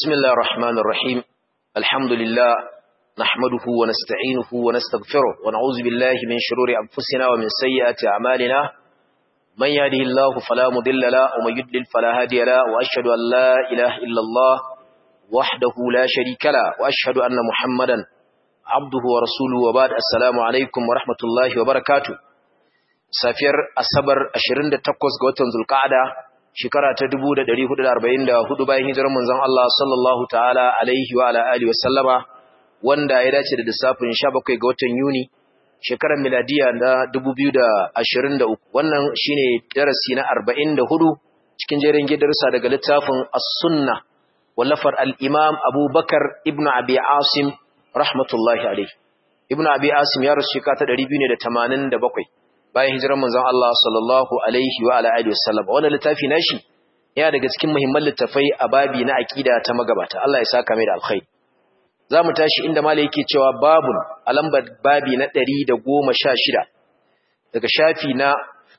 بسم الله الرحمن الرحيم الحمد لله نحمده ونستعينه ونستغفره ونعوذ بالله من شرور أنفسنا ومن سيئات أعمالنا من يهده الله فلا مضل له ومن يضلل فلا هادي له وأشهد أن لا إله إلا الله وحده لا شريك له وأشهد أن محمدا عبده ورسوله وبعد السلام عليكم ورحمة الله وبركاته safiyar asabar 28 ga watan zulqa'ada shekara ta 1444 bayan hijirar manzon Allah sallallahu ta'ala alaihi wa ala alihi wa sallama wanda ya dace da lissafin 17 ga watan Yuni shekarar miladiya na 2023 wannan shine darasi na 44 cikin jerin gidarsa daga littafin as-sunnah wallafar al-imam Abu Bakar ibn Abi Asim rahmatullahi alaihi ibn Abi Asim ya rasu shekara ta 287 bayan hijirar manzon Allah sallallahu alaihi wa alihi wasallam wannan littafi nashi yana daga cikin muhimman littafai a babi na aqida ta magabata Allah ya saka mai da alkhairi zamu tashi inda malai yake cewa babun a lambar babi na 116 daga shafi na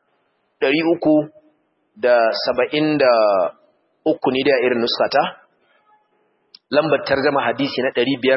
373 ne da irin nuskata lambar tarjuma hadisi na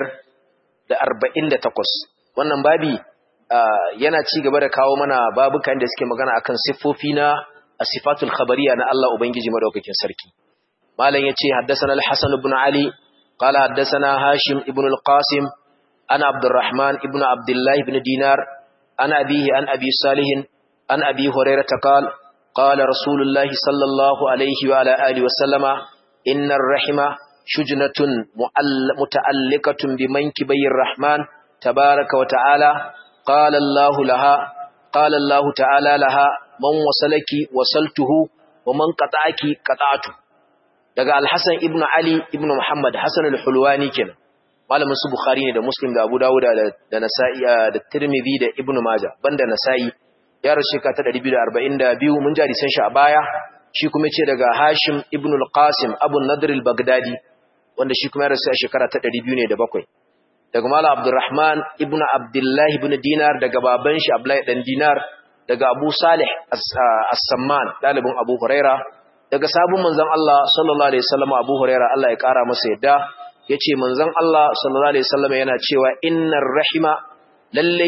548 wannan babi yana ci gaba da kawo mana babukan da suke magana akan siffofi na asifatul khabariya na Allah ubangiji madaukakin sarki malam yace haddathana al-hasan ibn ali qala haddathana hashim ibn al-qasim ana abdurrahman ibn abdullah ibn dinar ana abihi an abi salih an abi hurairah qala qala rasulullah sallallahu alayhi wa ala alihi wa sallama innar rahima shujnatun muta'alliqatun bimankibayir rahman tabaaraka wa ta'ala قال الله لها قال الله تعالى لها من وصلك وصلته ومن قطعك قطعته daga al-Hasan ibn Ali ibn Muhammad Hasan al-Hulwani kenan malamin su Bukhari ne da Muslim da Abu Dawud da Nasa'i da Tirmidhi da Ibn Majah banda Nasa'i ya rashi ka ta 242 mun jari san shi a baya shi kuma ce daga Hashim ibn al-Qasim Abu Nadr al-Baghdadi wanda shi kuma ya rasu a shekara ta 207 daga Malam Abdurrahman ibn Abdullah ibn Dinar daga baban shi Abdullah dan Dinar daga Abu Salih As-Samman dalibin Abu Huraira daga sabon manzon Allah sallallahu alaihi wasallam Abu Huraira Allah ya kara masa yadda yace manzon Allah sallallahu alaihi wasallam yana cewa innar rahima lallai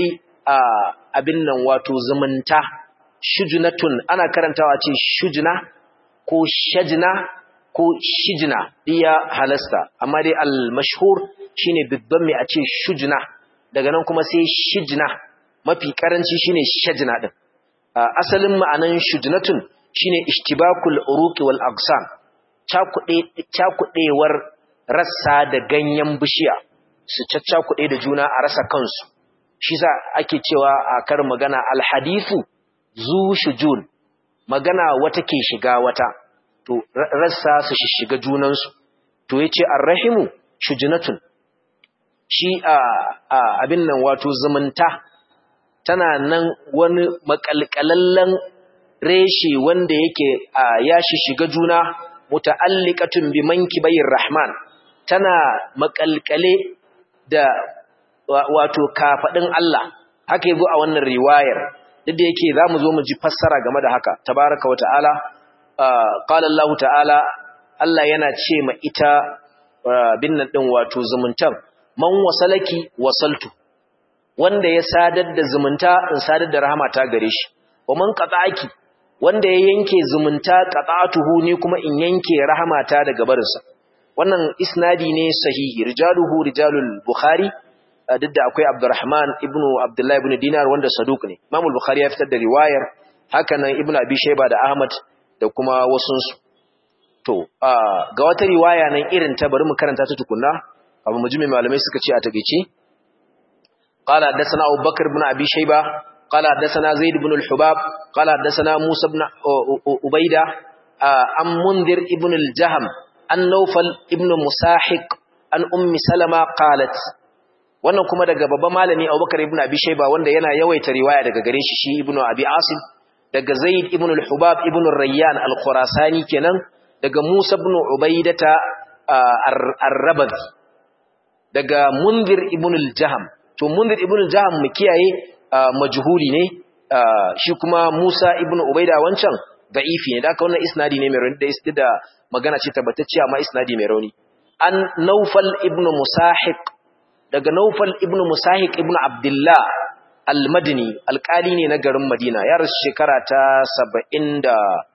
abin nan wato zumunta shujnatun ana karantawa ce shujna ko shajna ko shijna iya halasta amma dai al-mashhur shine bibban mai a ce shujna daga nan kuma sai shijna mafi karanci shine shajna din asalin ma'anan shujnatun shine ishtibakul uruqi wal aqsam cakude cakudewar rassa da ganyen bishiya su caccakude da juna a rasa kansu shi sa ake cewa a kar magana al hadithu zu shujun magana wata ke shiga wata to rassa su shiga junansu to yace arrahimu shujnatun shi a abin nan wato zumunta tana nan wani makalkalallen reshe wanda yake ya shiga juna muta'alliqatun bi mankibayir rahman tana makalkale da wato kafadin Allah haka yabo a wannan riwayar duk da yake zamu zo mu ji fassara game da haka tabaraka wata'ala qala Allah ta'ala Allah yana ce ma ita binnan din wato zumuntan man wasalaki wasaltu wanda ya sadar da zumunta in sadar da rahama ta gare shi wa man qata'aki wanda ya yanke zumunta qata'atuhu ni kuma in yanke rahama ta daga barinsa wannan isnadi ne sahihi rijaluhu rijalul bukhari duk da akwai abdurrahman ibn abdullah ibn dinar wanda saduq ne imam bukhari ya fitar da riwayar hakanan ibn abi shayba da ahmad da kuma wasunsu to ga wata riwaya nan irin ta bari mu karanta ta tukunna abu mujimi malamai suka ce a tagaice qala hadathana Abu Bakar ibn Abi Shayba qala hadathana Zaid ibn al-Hubab qala hadathana Musa ibn Ubayda an Mundhir ibn al-Jahm an Nawfal ibn Musahiq an Ummi Salama qalat wannan kuma daga babban malami Abu Bakar ibn Abi Shayba wanda yana yawaita riwaya daga gare shi shi ibn Abi Asim daga Zaid ibn al-Hubab ibn Rayyan al-Khurasani kenan daga Musa ibn Ubaidata ar-Rabazi daga Munzir ibn al-Jaham to Munzir ibn al-Jaham mu kiyaye majhuli ne shi kuma Musa ibn Ubaida wancan da'ifi ne da aka wannan isnadi ne mai rauni da da magana ce tabbatacciya amma isnadi mai rauni an Naufal ibn Musahiq daga Naufal ibn Musahiq ibn Abdullah al-Madini alƙali ne na garin Madina ya rasu shekara ta 74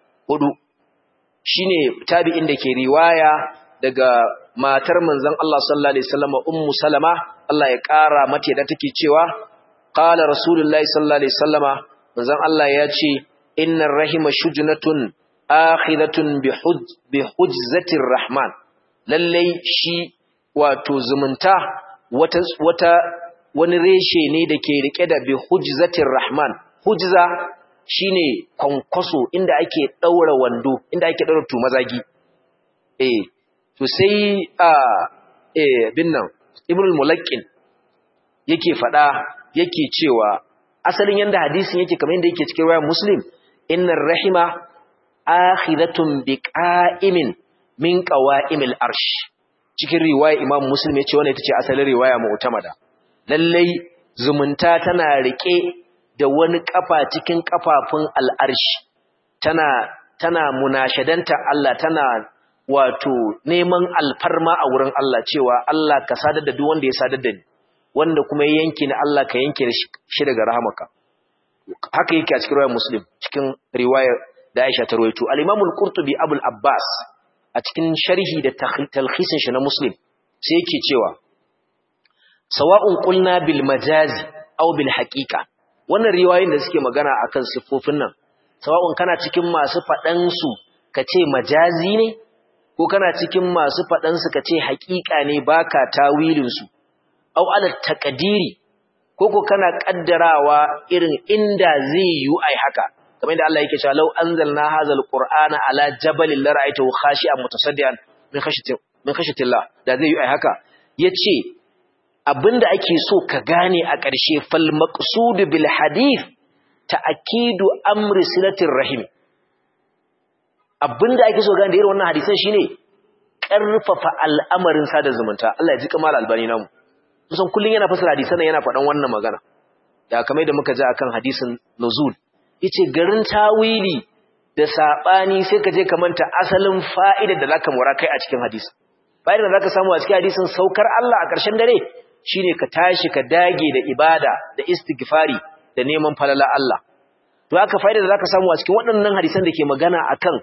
shine tabi'in da ke riwaya daga matar manzon Allah sallallahu alaihi wasallam ummu salama Allah ya ƙara mata da take cewa qala rasulullahi sallallahu alaihi wasallama manzon Allah ya ce innar rahima shujnatun akhidatun bi hujzatir rahman lallai shi wato zumunta wata wata wani reshe ne da ke rike da bi hujzatir rahman hujza shine kwankwaso inda ake daura wando inda ake daura tumazagi eh to sai a eh binnan ibnul mulaqqin yake fada yake cewa asalin yanda hadisin yake kamar yanda yake cikin riwayar muslim innar rahima akhidatun biqa'imin min qawa'imil arsh cikin riwaya imam muslim yace wannan ita ce asalin riwaya mu'tamada lallai zumunta tana rike da wani kafa cikin kafafun al'arshi tana tana munashadanta Allah tana wato neman alfarma a wurin Allah cewa Allah ka sadar da duk wanda ya sadar da ni wanda kuma ya yanke ni Allah ka yanke shi daga rahamaka haka yake a cikin riwayar muslim cikin riwayar da Aisha ta rawaito al-Imam al-Qurtubi Abu al-Abbas a cikin sharhi da talkhisin shi na Muslim sai yake cewa sawa'un qulna bil majazi aw bil haqiqa wannan riwayoyin da suke magana akan siffofin nan sawa'un kana cikin masu fadan su kace majazi ne ko kana cikin masu fadan su kace haqiqa ne baka tawilin su aw ala taqdiri ko ko kana kaddarawa irin inda zai yi ai haka kamar da Allah yake cewa law anzalna hadzal qur'ana ala jabalin la ra'aytahu khashi'an mutasaddian min khashyati min khashyatillah da zai yi ai haka yace abinda ake so ka gane a ƙarshe fal maqsud bil hadith ta'kidu amri silatir rahim abinda ake so gane da irin wannan hadisan shine karfafa al'amarin sada zumunta Allah ya ji kamal albani namu kusan kullun yana fasara hadisan yana faɗan wannan magana da kamar da muka ji akan hadisin nuzul yace garin tawili da sabani sai ka je ka manta asalin fa'idar da zaka mura kai a cikin hadisi fa'idar da zaka samu a cikin hadisin saukar Allah a ƙarshen dare shine ka tashi ka dage da ibada da istighfari da neman falala Allah to haka fa'idar da zaka samu a cikin waɗannan hadisan da ke magana akan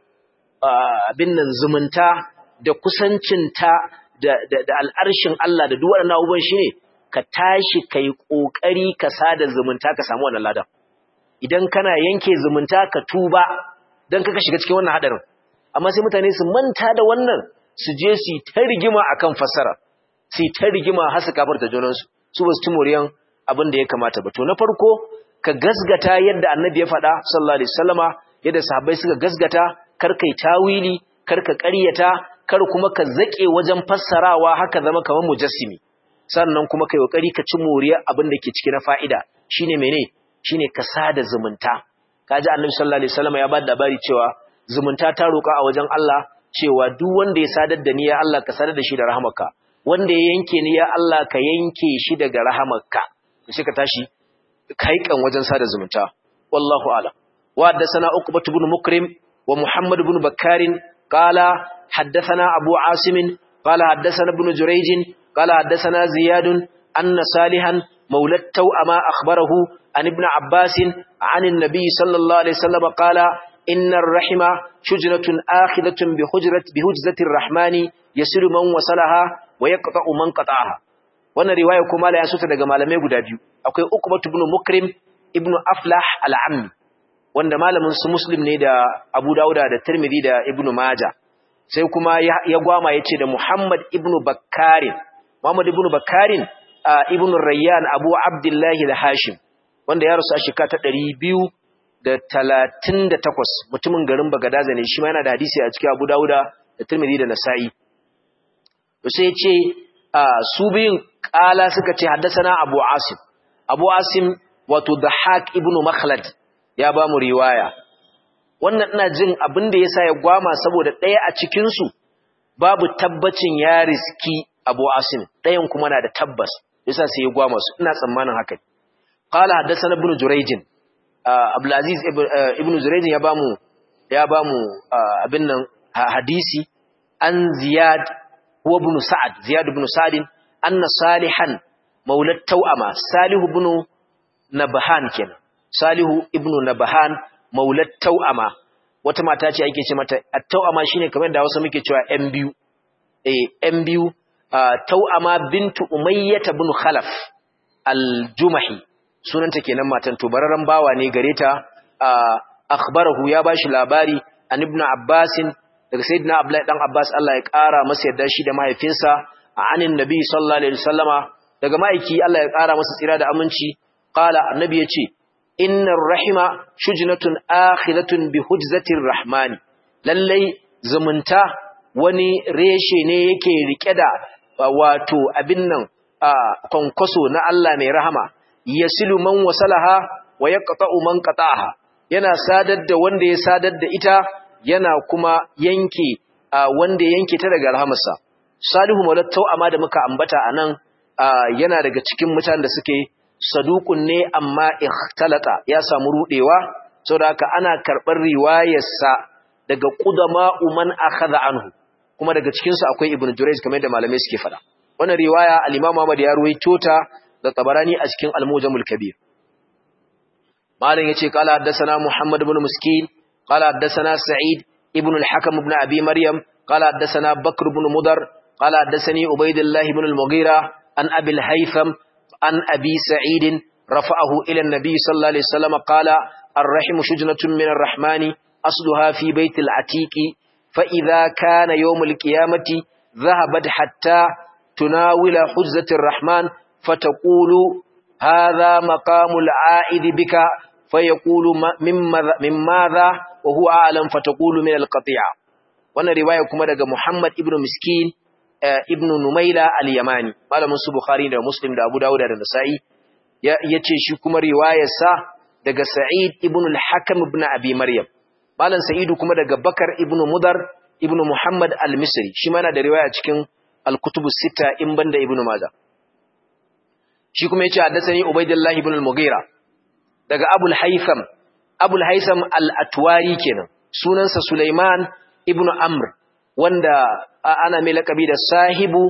abin nan zumunta da kusancinta da da, da al'arshin Allah da duk waɗannan abubuwan shine ka tashi kai kokari ka sada zumunta ka samu wannan ladan idan kana yanke zumunta ka tuba don kaka shiga cikin wannan hadarin amma sai mutane su manta da wannan su je su ta rigima akan fassara su ta rigima har su kafarta junansu su ba su ci moriyan abin da ya kamata ba to na farko ka gasgata yadda annabi ya faɗa sallallahu alaihi wasallama yadda sahabbai suka gasgata kar kai tawili kar ka ƙaryata kar kuma ka zake wajen fassarawa haka zama kamar mujassimi sannan kuma kai kokari ka ci moriyar abin da ke ciki na fa'ida shine menene shine ka sada zumunta kaji annabi sallallahu alaihi wasallam ya bada labari cewa zumunta ta roka a wajen Allah cewa duk wanda ya sadar da ni ya Allah ka sadar da shi da rahamarka wanda ya yanke ni ya Allah ka yanke shi daga rahamarka sai ka tashi kai kan wajen sada zumunta wallahu a'lam wa haddathana uqbah ibn mukrim wa muhammad ibn bakkarin qala haddathana abu asim qala haddathana ibn jurayj qala haddathana ziyad anna salihan مولى التوأما أخبره عن ابن عباس عن النبي صلى الله عليه وسلم قال إن الرحم شجرة آخذة بحجرة بهجزة الرحمن يسر من وصلها ويقطع من قطعها wannan riwaya kuma la ya suta daga malamai guda biyu akwai Uqbah ibn Mukrim ibn Aflah al-Ammi wanda malamin su Muslim ne da Abu Dawud da Tirmidhi da Ibn Majah sai kuma ya gwama yace da Muhammad ibn Bakkarin Muhammad ibn Bakkarin ibn Rayyan Abu Abdullah al-Hashim wanda ya rasu a shekara ta 238 mutumin garin Bagadaza ne shi ma yana da hadisi a cikin Abu Dawud da Tirmidhi da Nasa'i to sai ce su biyun kala suka ce haddasana Abu Asim Abu Asim wato Dhahak ibn Makhlad ya ba mu riwaya wannan ina jin abin da yasa ya gwama saboda ɗaya a cikin su babu tabbacin ya riski Abu Asim ɗayan kuma na da tabbas yasa sai ya gwama su ina tsammanin haka qala haddathana ibn Jurayj Abdul Aziz ibn Jurayj ya bamu ya bamu abin nan hadisi an Ziyad huwa ibn sa'ad ziyad ibn sa'd anna salihan maulat tau'ama salihu ibn nabhan kenan salihu ibn nabhan maulat tau'ama wata mata ce ake ce mata at-tau'ama shine kamar da wasu muke cewa yan biyu eh yan biyu tau'ama bintu umayyah ibn khalaf al-jumahi sunanta kenan matan to bararan bawa ne gare ta akhbarahu ya bashi labari an ibn abbasin daga sayyidina abdullahi dan abbas Allah ya kara masa yadda shi da mahaifinsa anin nabi sallallahu alaihi wasallama daga maiki Allah ya kara masa tsira da aminci qala annabi yace innar rahima shujnatun akhiratun bi hujzatir rahmani lallai zumunta wani reshe ne yake rike da wato abin nan kwankwaso na Allah mai rahama yasilu man wasalaha wa yaqta'u man qata'aha yana sadar da wanda ya sadar da ita yana kuma yanke wanda yanke ta daga rahamarsa salihu maulat amma da muka ambata anan yana daga cikin mutanen da suke saduqun ne amma ikhtalata ya samu rudewa saboda haka ana karbar riwayarsa daga qudama man akhadha anhu kuma daga cikin su akwai ibnu jurayj kamar da malamai suke fada wannan riwaya al-imam Ahmad ya ruwaito ta da tabarani a cikin al-mujamul kabir malam yace qala haddathana muhammad ibn muskin qala haddathana sa'id ibn al-hakim ibn abi maryam qala haddathana bakr ibn mudar qala haddathani ubaydullah ibn al-mughira an abi al-haytham an abi sa'id rafa'ahu ila an-nabi sallallahu alaihi wasallam qala ar-rahim shujnatun min ar-rahmani asluha fi bayt al-atiqi fa idha kana yawm al-qiyamati dhahabat hatta tunawila hujzati ar-rahman فتقول هذا مقام العائد بك فيقول من ماذا وهو أعلم فتقول من القطيعة وانا رواية كما دقى محمد ابن مسكين ابن نميلة اليماني قال منسو بخاري دا مسلم دا أبو داود دا نسائي yace shi kuma riwayarsa daga Sa'id ibn al-Hakam ibn Abi Maryam malam Sa'idu kuma daga Bakar ibn Mudar ibn Muhammad al-Misri shi ma yana da riwaya cikin al-Kutub sita in banda Ibn Majah shi kuma yace haddathani Ubaydullah ibn al-Mughira daga Abul Haytham Abul Haytham al-Atwari kenan sunansa Sulaiman ibn Amr wanda ana mai lakabi da sahibu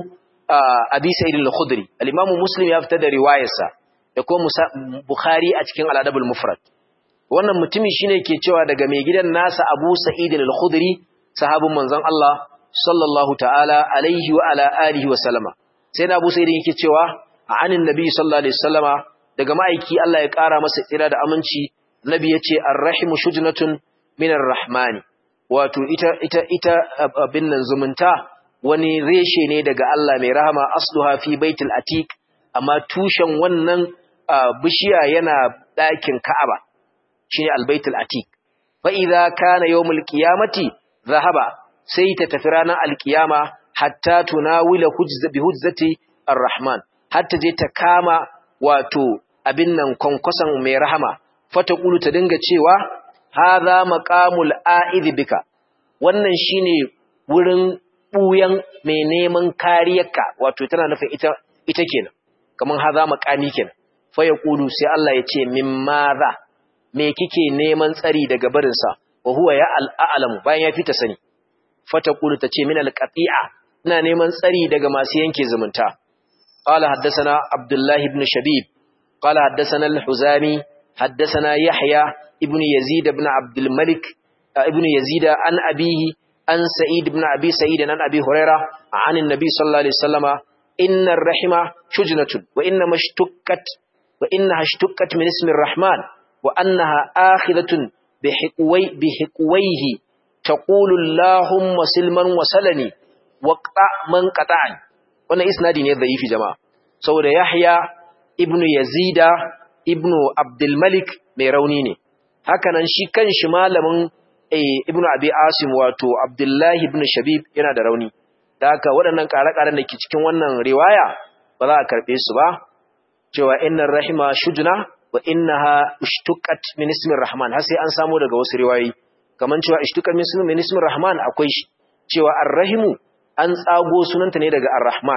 Abi Sa'id al-Khudri al-Imam Muslim ya fitar da riwayarsa da kuma Bukhari a cikin al-Adab al-Mufrad wannan mutumi shine ke cewa daga mai gidan nasa Abu Sa'id al-Khudri sahabin manzon Allah sallallahu ta'ala alaihi wa ala alihi wa sallama sai na Abu Sa'id yake cewa anin nabi sallallahu alaihi wasallama daga ma'aiki Allah ya ƙara masa tsira da aminci nabi yace ar-rahimu shujnatun minar rahmani wato ita ita ita abin nan zumunta wani reshe ne daga Allah mai rahama asluha fi baitul atiq amma tushen wannan bishiya yana ɗakin Ka'aba shine al-baitul atiq fa idza kana yawmul qiyamati zahaba sai ta tafi ranar alkiyama hatta tunawila hujza bi hujzati ar-rahman hatta je ta kama wato abin nan kwankwason mai rahama fata ƙulu ta dinga cewa haza maqamul a'idh bika wannan shine wurin buyan mai neman kariyarka wato tana nufin ita ita kenan kaman haza maqami kenan fa yaqulu sai Allah ya ce min maza me kike neman tsari daga barin sa wa huwa ya al'alamu bayan ya fita sani fata ƙulu ta ce min alqati'a ina neman tsari daga masu yanke zumunta قال حدثنا عبد الله بن شبيب قال حدثنا الحزامي حدثنا يحيى ابن يزيد بن عبد الملك ابن يزيد عن أبيه عن سعيد بن أبي سعيد عن أبي هريرة عن النبي صلى الله عليه وسلم إن الرحمة شجنة وإنما اشتكت وإنها اشتكت من اسم الرحمن وأنها آخذة بحقوي بحقويه تقول اللهم سلما وسلني وقطع من قطعني wannan isnadi ne dhaifi jama'a saboda Yahya ibn Yazida ibn Abdul Malik mai rauni ne hakanan shi kanshi malamin ibn Abi Asim wato Abdullah ibn Shabib yana da rauni da haka waɗannan ƙare-ƙaren da ke cikin wannan riwaya ba za a karɓe su ba cewa innar rahima shujna wa innaha ishtuqat min ismir rahman har sai an samu daga wasu riwayoyi kaman cewa ishtuqat min ismir rahman akwai shi cewa ar-rahimu an tsago sunanta ne daga Ar-Rahman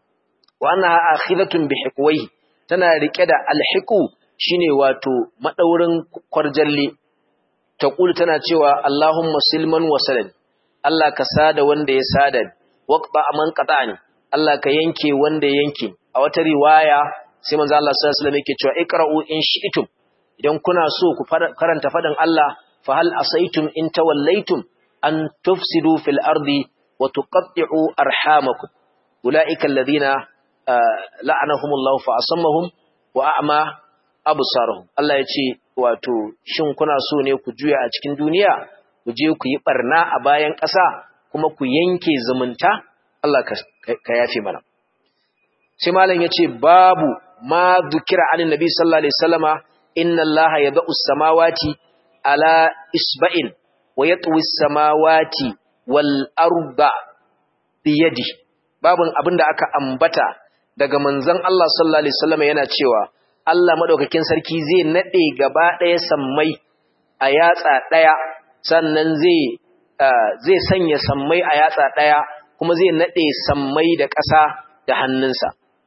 wa annaha akhidatun bi hiqwayhi tana rike da al-hiqu shine wato madaurin kwarjalle taqulu tana cewa Allahumma silman wa salad Allah ka sada wanda ya sada waqta man qata'ani Allah ka yanke wanda yanke a wata riwaya sai manzo Allah sallallahu alaihi wasallam yake cewa iqra'u in shi'tum idan kuna so ku karanta fadin Allah fa hal asaitum in tawallaitum an tufsidu fil ardi wa tuqatti'u arhamakum ulaika alladhina la'anahumullahu fa asammahum wa a'ma absarahum Allah ya ce wato shin kuna so ne ku juya a cikin duniya ku je ku yi barna a bayan ƙasa kuma ku yanke zumunta Allah ka yafe mana sai malam ya ce babu ma zukira anin nabi sallallahu alaihi wasallama inna allaha yad'u samawati ala isba'in wa yatwi samawati wal arda biyadi babun abinda aka ambata daga manzon Allah sallallahu alaihi wasallama yana cewa Allah madaukakin sarki zai nade gaba ɗaya sammai a yatsa ɗaya sannan zai zai sanya sammai a yatsa ɗaya kuma zai nade sammai da ƙasa da hannunsa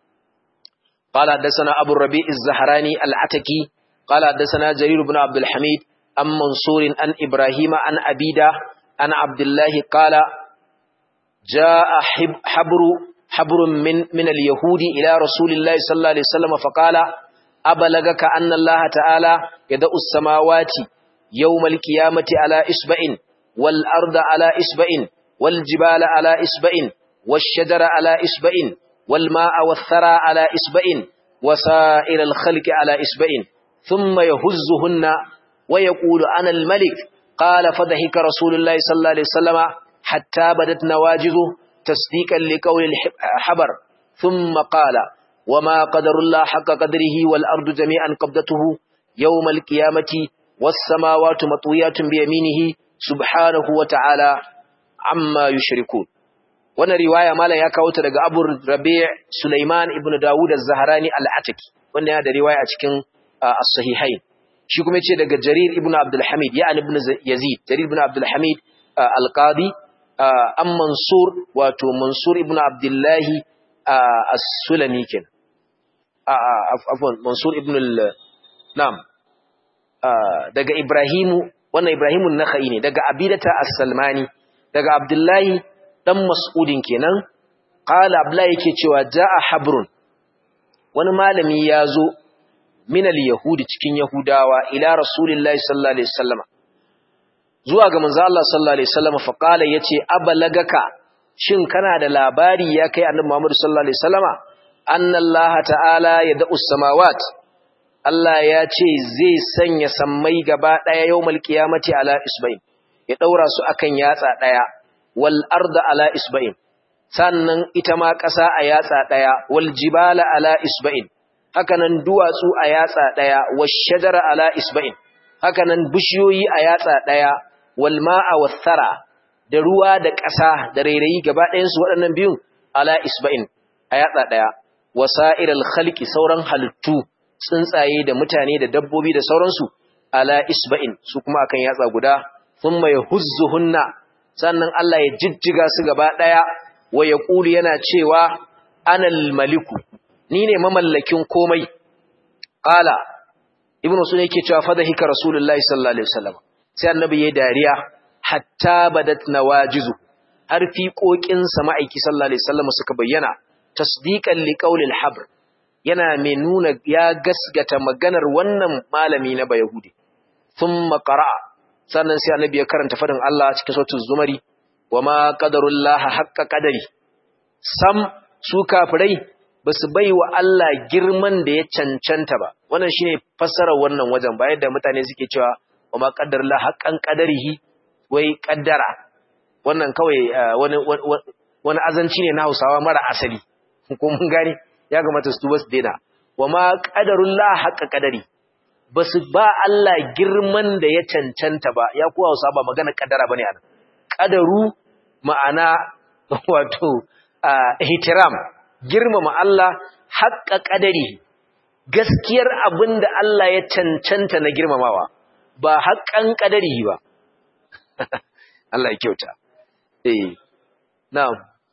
قال حدثنا أبو الربيع الزهراني العتكي قال حدثنا جرير بن عبد الحميد عن منصور عن إبراهيم عن أبيدة عن عبد الله قال جاء حبر حبر من من اليهود إلى رسول الله صلى الله عليه وسلم فقال أبلغك أن الله تعالى يدأ السماوات يوم القيامة على إسبع والأرض على إسبع والجبال على إسبع والشجر على إسبع والماء والثرى على إسبع وسائر الخلق على إسبع ثم يهزهن ويقول أنا الملك قال فضحك رسول الله صلى الله عليه وسلم حتى بدت نواجذه تصديقا لقول الحبر ثم قال وما قدر الله حق قدره والأرض جميعا قبضته يوم القيامة والسماوات مطويات بيمينه سبحانه وتعالى عما يشركون wannan riwaya malam ya kawo ta daga Abu Rabi' Sulaiman ibn Dawud az-Zahrani al-Ataki wanda yana da riwaya a cikin as-sahihain shi kuma yace daga Jarir ibn Abdul Hamid ya ibn Yazid Jarir ibn Abdul Hamid al-Qadi an Mansur wato Mansur ibn Abdullah as-Sulami ken afwan Mansur ibn al-Nam daga Ibrahimu wannan Ibrahimun Nakhai ne daga Abidata as-Salmani daga Abdullahi dan mas'udin kenan qala abla yake cewa jaa habrun wani malami yazo min al-yahudi cikin yahudawa ila rasulillahi sallallahu alaihi wasallam zuwa ga manzo Allah sallallahu alaihi wasallam fa qala yace abalagaka shin kana da labari ya kai annabi Muhammad sallallahu alaihi wasallama anna Allah ta'ala yad'u samawat Allah ya ce zai sanya sammai gaba daya yawmal qiyamati ala isbain ya daura su akan yatsa daya wal arda ala isba'in sannan ita ma ƙasa a yatsa ɗaya wal jibala ala isba'in hakanan duwatsu a yatsa ɗaya wash shajara ala isba'in hakanan bishiyoyi a yatsa ɗaya wal ma'a was thara da ruwa da ƙasa da rairayi gaba ɗayan su waɗannan biyun ala isba'in a yatsa ɗaya wasa'irul khalqi sauran halittu tsuntsaye da mutane da dabbobi da sauransu ala isba'in su kuma akan yatsa guda thumma yahuzzuhunna sannan Allah ya jijjiga su gaba ɗaya wa ya ƙuli yana cewa anal maliku ni ne mamallakin komai ƙala ibn sun yake cewa fada hika rasulullahi sallallahu alaihi wasallam sai annabi ya dariya hatta badat nawajizu har fiƙoƙin ma'aiki sallallahu alaihi wasallam suka bayyana tasdiqan liqaulil habr yana mai nuna ya gasgata maganar wannan malami na bayahudi thumma qara'a sannan sai annabi ya karanta fadin Allah cikin sautin zumari wa ma qadarullaha haqqa qadari sam su kafirai basu bai wa Allah girman da ya cancanta ba wannan shine fassarar wannan wajen ba yadda mutane suke cewa wa ma qadarullaha haqqan qadarihi wai qaddara wannan kawai wani wani azanci ne na Hausawa mara asali ko mun gane ya gamata su tuba su daina wa ma qadarullaha haqqa qadari ba su ba Allah girman da ya cancanta ba ya kuwa wasa ba magana kadara bane anan kadaru ma'ana wato ihtiram girmama Allah haƙƙa kadari gaskiyar abin da Allah ya cancanta na girmamawa ba haƙƙan kadari ba Allah ya kyauta eh na'am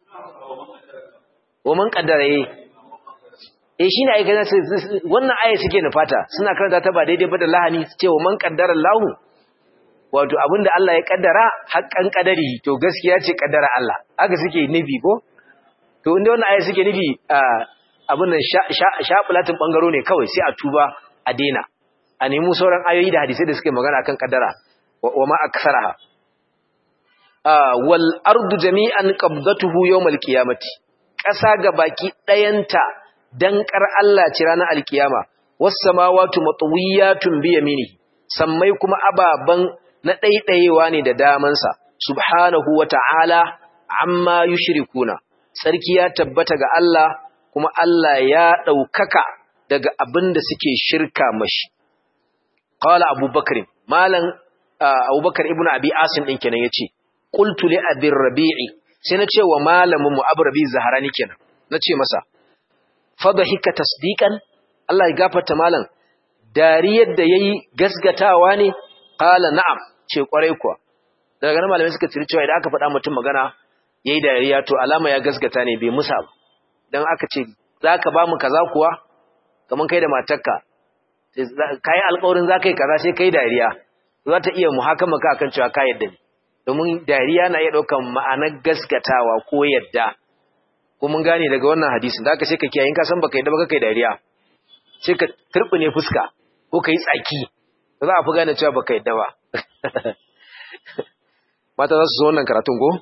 wa man qaddara eh eh shine ai ganin wannan aya suke nufata suna karanta ta ba daidai ba da lahani cewa man qaddara Allahu wato abinda Allah ya kaddara haƙƙan kadari to gaskiya ce kaddara Allah haka suke nufi ko to inda wannan aya suke nufi abin nan shafulatin bangaro ne kawai sai a tuba a daina a nemi sauran ayoyi da hadisai da suke magana akan kaddara wa ma aksaraha wal ardu jami'an qabdatuhu yawmal qiyamati ƙasa ga baki ɗayanta dankar Allah ci ranar alkiyama was samawati matwiyatun bi yaminihi sammai kuma ababan na ɗaiɗayewa ne da damansa subhanahu wa ta'ala amma yushrikuna sarki ya tabbata ga Allah kuma Allah ya ɗaukaka daga abin da suke shirka mashi qala abubakar malam abubakar ibnu abi asim din kenan yace qultu li abi rabi'i sai na ce wa malamin mu abu rabi zaharani kenan na ce masa fadhika tasdiqan Allah ya gafarta malam dariyar da yayi gasgatawa ne qala na'am ce kwarai kuwa daga nan malamai suka tsiri cewa idan aka faɗa mutum magana yayi dariya to alama ya gasgata ne bai musa ba dan aka ce zaka ba mu kaza kuwa kaman kai da matarka kai alƙawarin zaka yi kaza sai kai dariya za ta iya muhakama ka akan cewa ka yadda ne domin dariya na iya ɗaukan ma'anar gaskatawa ko yadda ko mun gane daga wannan hadisin da aka sai ka kiyaye in ka san baka yadda ba kai dariya sai ka turbine fuska ko kai tsaki ba za a fi gane cewa baka yadda ba mata za su zo wannan karatun ko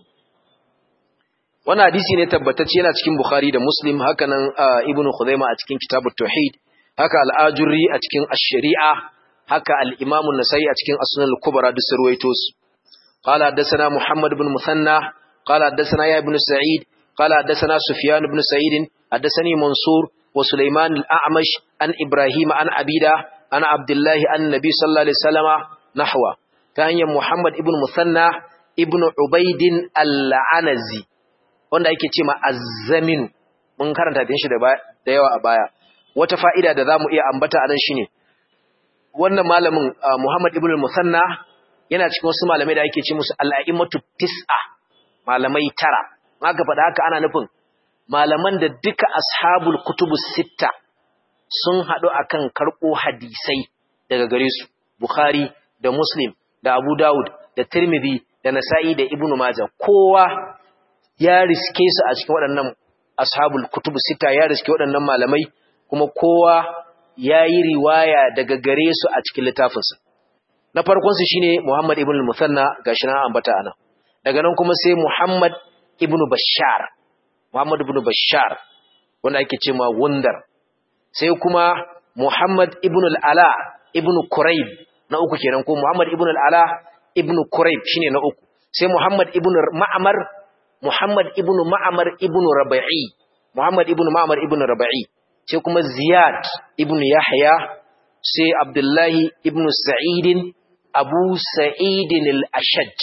wannan hadisi ne tabbatacce yana cikin bukhari da muslim haka nan ibnu khuzaima a cikin kitabut tauhid haka al-ajurri a cikin ash-shari'a haka al-imam an-nasai a cikin as-sunan al-kubra duk sarwaito su قال حدثنا محمد بن مثنى قال حدثنا يا ابن سعيد قال حدثنا سفيان بن سعيد حدثني منصور وسليمان الأعمش عن إبراهيم عن عبيدة عن عبد الله عن النبي صلى الله عليه وسلم نحوه كان محمد ابن مثنى ابن عبيد العنزي wanda ake ce ma azzamin mun karanta din shi da yawa a baya wata fa'ida da zamu iya ambata anan shine wannan malamin Muhammad ibn al-Musanna yana cikin wasu malamai da ake ce musu al'aimatu tis'a malamai tara aka faɗa haka ana nufin malaman da duka ashabul kutubu sitta sun haɗu akan karɓo hadisai daga gare su bukhari da muslim da abu dawud da tirmidhi da nasa'i da ibnu majah kowa ya riske su a cikin waɗannan ashabul kutubu sitta ya riske waɗannan malamai kuma kowa ya yi riwaya daga gare su a cikin littafinsa na farkonsu shine Muhammad ibn al-Musanna gashi na ambata ana daga nan kuma sai Muhammad ibn Bashar Muhammad ibn Bashar wanda ake cewa Wundar sai kuma Muhammad ibn al-Ala ibn Quraib na uku kenan ko Muhammad ibn al-Ala ibn Quraib shine na uku sai Muhammad ibn Ma'mar Muhammad ibn Ma'mar ibn Rabi'i Muhammad ibn Ma'mar ibn Rabi'i sai kuma Ziyad ibn Yahya sai Abdullahi ibn Sa'idin Abu Sa'idin al-Ashaj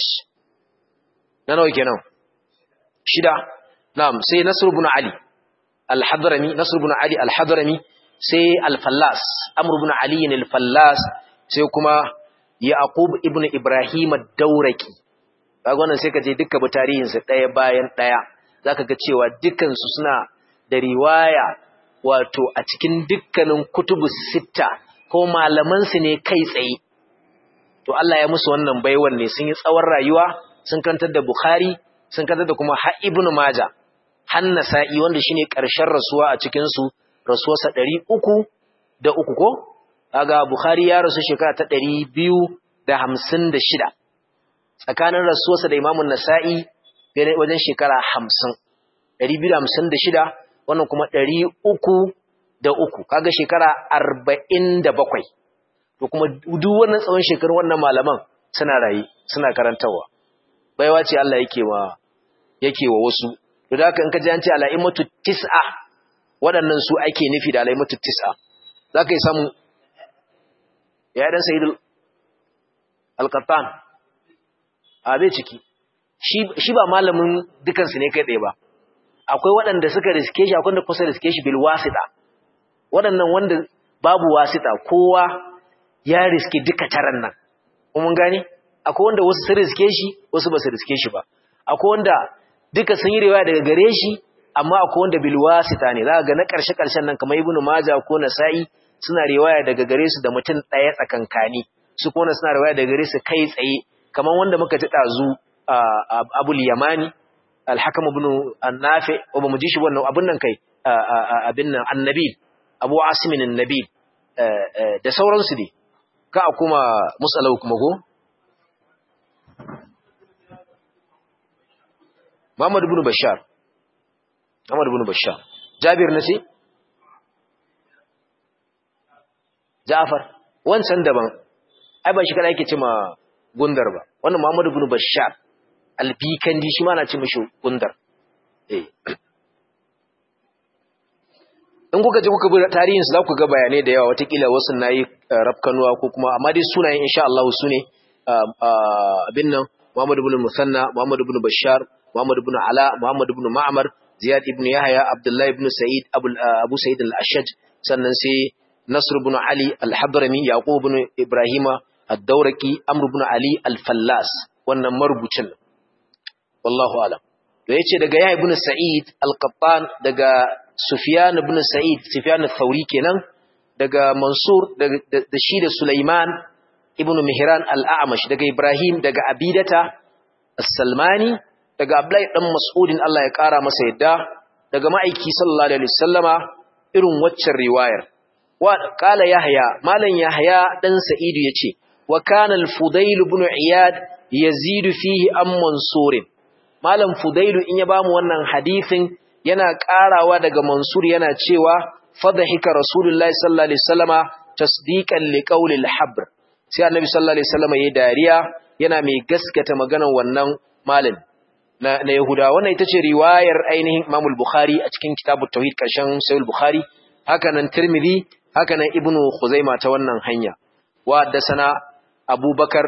na nawa kenan shida na'am sai Nasr ibn Ali al-Hadrami Nasr ibn Ali al-Hadrami sai al-Fallas Amr ibn Ali al-Fallas sai kuma Yaqub ibn Ibrahim ad-Dawraki kaga wannan sai ka je duka bi tarihin su daya bayan daya zaka ga cewa dukkan su suna da riwaya wato a cikin dukkanin kutubus sitta ko malaman su ne kai tsaye to Allah ya musu wannan baiwan ne sun yi tsawon rayuwa sun kantar da Bukhari sun kantar da kuma har Ibn Majah har Nasa'i wanda shine ƙarshen rasuwa a cikin su rasuwarsa 300 da uku ko kaga Bukhari ya rasu shekara ta 256 tsakanin rasuwarsa da Imam Nasa'i wajen shekara 50 256 wannan kuma 300 da uku kaga shekara 47 to kuma duk wannan tsawon shekarun wannan malaman suna rayi suna karantawa baiwa ce Allah yake wa yake wa wasu to da haka in ka ji an ce alaimatu tis'a waɗannan su ake nufi da alaimatu tis'a zaka yi samu ya dan sayyidul alqattan a bai ciki shi shi ba malamin dukan su ne kai tsaye ba akwai waɗanda suka riske shi akwai wanda kusa riske shi bil wasita waɗannan wanda babu wasita kowa ya riske duka taran nan mun gane akwai wanda wasu sun riske shi wasu ba su riske shi ba akwai wanda duka sun yi riwaya daga gare shi amma akwai wanda bil wasita ne za ga na karshe karshen nan kamar ibnu majah ko nasa'i suna riwaya daga gare su da mutum ɗaya tsakankani su kuma suna riwaya daga gare su kai tsaye kaman wanda muka ji dazu abul yamani al-hakam ibn an-nafi wa bamu ji shi wannan abun nan kai abin nan annabi abu asimin annabi da sauransu ne ka a kuma musalau kuma go Muhammad ibn Bashar Muhammad ibn Bashar Jabir nace Ja'far wancan daban ai ba shi kada yake cewa gundar ba wannan Muhammad ibn Bashar albikandi shi ma na ce mishi gundar eh in kuka je kuka bi tarihin su za ku ga bayanai da yawa watakila wasu nayi rafkanuwa ko kuma amma dai sunayen insha Allah su ne abin nan Muhammad ibn Musanna Muhammad ibn Bashar Muhammad ibn Ala Muhammad ibn Ma'mar Ziyad ibn Yahya Abdullah ibn Sa'id Abu Sa'id al-Ashaj sannan sai Nasr ibn Ali al-Hadrami Yaqub ibn Ibrahim ad-Dawraqi Amr ibn Ali al-Fallas wannan marubucin wallahu alam to yace daga Yahya ibn Sa'id al-Qattan daga Sufyan ibn Sa'id Sufyan al-Thawri kenan daga Mansur da shi da Sulaiman ibn Mihran al-A'mash daga Ibrahim daga Abidata as-Salmani daga Abdullahi dan Mas'udin Allah ya kara masa yadda daga ma'aiki sallallahu alaihi wasallama irin waccan riwayar wa qala Yahya malan Yahya dan Sa'id yace wa kana al-Fudail ibn Iyad yazid fihi am Mansur malam Fudail in ya bamu wannan hadisin yana karawa daga Mansur yana cewa fadhika Rasulullahi sallallahu alaihi wasallama tasdiqan liqawli al-habr sai Annabi sallallahu alaihi wasallama yayi dariya yana mai gaskata maganar wannan malam na, na Yahuda wannan ita ce riwayar ainihin Imam al-Bukhari a cikin Kitabut Tauhid karshen Sahih al-Bukhari haka nan Tirmidhi haka nan Ibn Khuzaimah ta wannan hanya wa haddathana Abu Bakar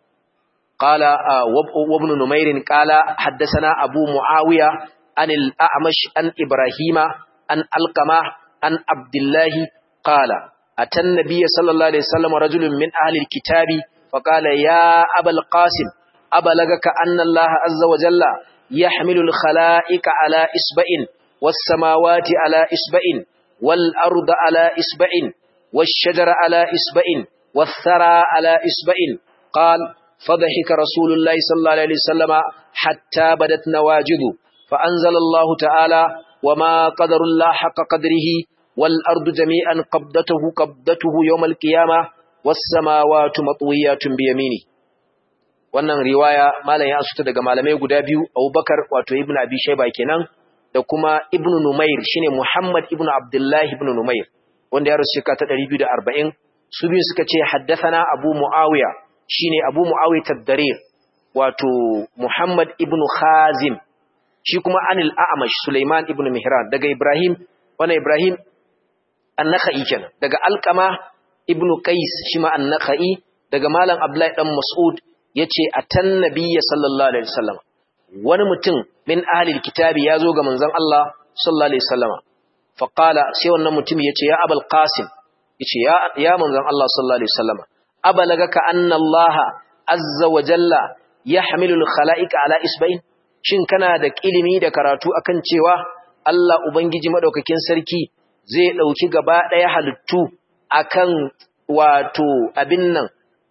qala wa ibn Numair qala haddathana Abu Muawiya an al-A'mash an Ibrahima an Alqama an Abdullah qala atan nabiy sallallahu alaihi wasallam rajulun min ahli al-kitabi فقال يا أبا القاسم أبلغك أن الله عز وجل يحمل الخلائق على إسبع والسماوات على إسبع والأرض على إسبع والشجر على إسبع والثرى على إسبع قال فضحك رسول الله صلى الله عليه وسلم حتى بدت نواجذ فأنزل الله تعالى وما قدر الله حق قدره والأرض جميعا قبضته قبضته يوم القيامة والسماوات مطويات بيمينه wannan riwaya malam ya asuta daga malamai guda biyu Abubakar wato Ibn Abi Shayba kenan da kuma Ibn Numair shine Muhammad ibn Abdullah ibn Numair wanda ya rasu shekara ta 240 su biyu suka ce haddathana Abu Muawiya shine Abu Muawiya tad-Darir wato Muhammad ibn Khazim shi kuma Anil A'mash Sulaiman ibn Mihran daga Ibrahim wannan Ibrahim an-Nakhai kenan daga Alqama ibn Qais shi ma an-Nakhai daga malam Abdullahi dan Mas'ud yace atan nabiyyi sallallahu alaihi wasallam wani mutum min ahli alkitabi yazo ga manzon Allah sallallahu alaihi wasallam fa qala sai wannan mutum yace ya abul qasim yace ya ya manzon Allah sallallahu alaihi wasallam abalagaka anna Allah azza wa jalla yahmilu alkhalaiqa ala isba'in shin kana da ilimi da karatu akan cewa Allah ubangiji madaukakin sarki zai dauki gaba daya halittu akan wato abin nan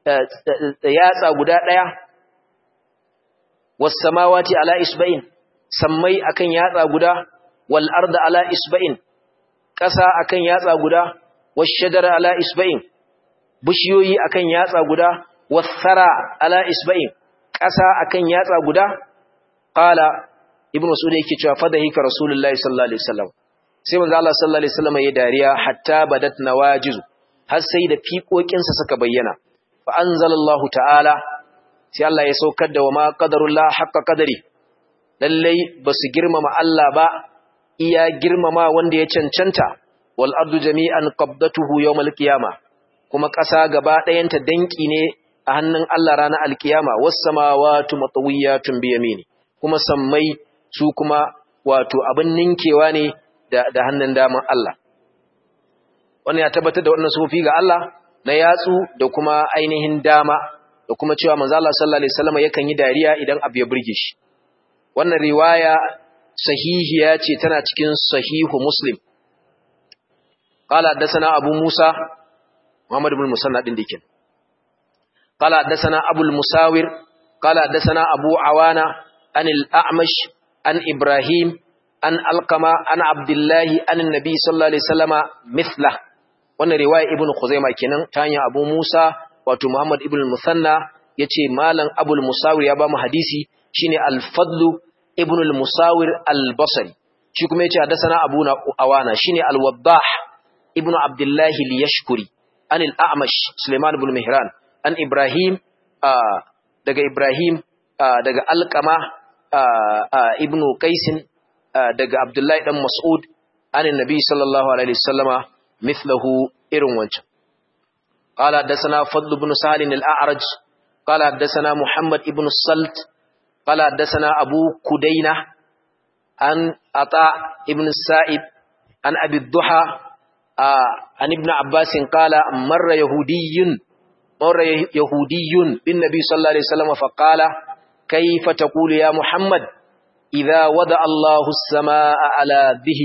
yatsa guda ɗaya wasamawati ala isba'in sammai akan yatsa guda wal arda ala isba'in ƙasa akan yatsa guda washajara ala isba'in bishiyoyi akan yatsa guda wasara ala isba'in ƙasa akan yatsa guda qala ibnu mas'ud yake cewa fadahika rasulullahi sallallahu alaihi wasallam sai manzo Allah sallallahu alaihi wasallam ya dariya hatta badat nawajizu har sai da fiƙoƙinsa suka bayyana fa anzalallahu ta'ala sai Allah ya saukar da wa ma qadarullah haqqa qadari lallai basu girmama Allah ba iya girmama wanda ya cancanta wal ardu jami'an qabdatuhu yawmal qiyama kuma ƙasa gaba ɗayanta danki ne a hannun Allah ranar alkiyama was samawati matawiyatun bi yamini kuma sammai su kuma wato abin ninkewa ne da, da hannun daman Allah wannan ya tabbatar da wannan sufi ga Allah na yatsu da kuma ainihin dama da kuma cewa manzo Allah sallallahu alaihi wasallam yakan yi dariya idan abu ya burge shi wannan riwaya sahihiya ce tana cikin sahihu muslim qala haddathana abu musa muhammad ibn musanna din dikin qala haddathana abu al-musawir قال حدثنا أبو عوانة عن الأعمش عن إبراهيم عن القمة عن عبد الله عن النبي صلى الله عليه وسلم مثله wannan riwaya ibn Khuzaimah kenan ta hanyar Abu Musa wato Muhammad ibn Musanna yace malam Abu al-Musawir ya ba mu hadisi shine al-Fadl ibn al-Musawir al-Basri shi kuma yace hadathana Abu Awana shine al-Waddah ibn Abdullah al-Yashkuri an al-A'mash Sulaiman ibn Mihran an Ibrahim daga Ibrahim daga Alqama ibn Qais daga Abdullah dan Mas'ud an annabi sallallahu alaihi wasallama mithluhu irin wancan قال حدثنا فضل بن سهل الأعرج قال حدثنا محمد بن الصلت قال حدثنا أبو كدينة عن عطاء بن السائب عن أبي الضحى عن ابن عباس قال مر يهودي مر يهودي بالنبي صلى الله عليه وسلم فقال كيف تقول يا محمد إذا وضع الله السماء على ذه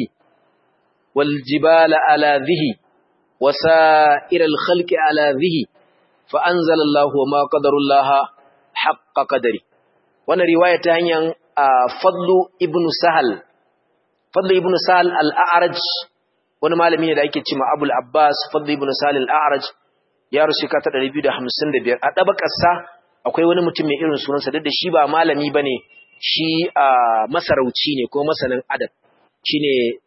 والجبال على ذه وسائر الخلق على ذه فأنزل الله وما قدر الله حق قدره وانا رواية هنيا فضل ابن سهل فضل ابن سهل الأعرج wani malami ne da ake cewa Abul Abbas Fadl ibn Salih al-A'raj ya rusu ka ta 255 a dabakarsa akwai wani mutum mai irin sunansa da shi ba malami bane shi masarauci ne ko masanin adab shine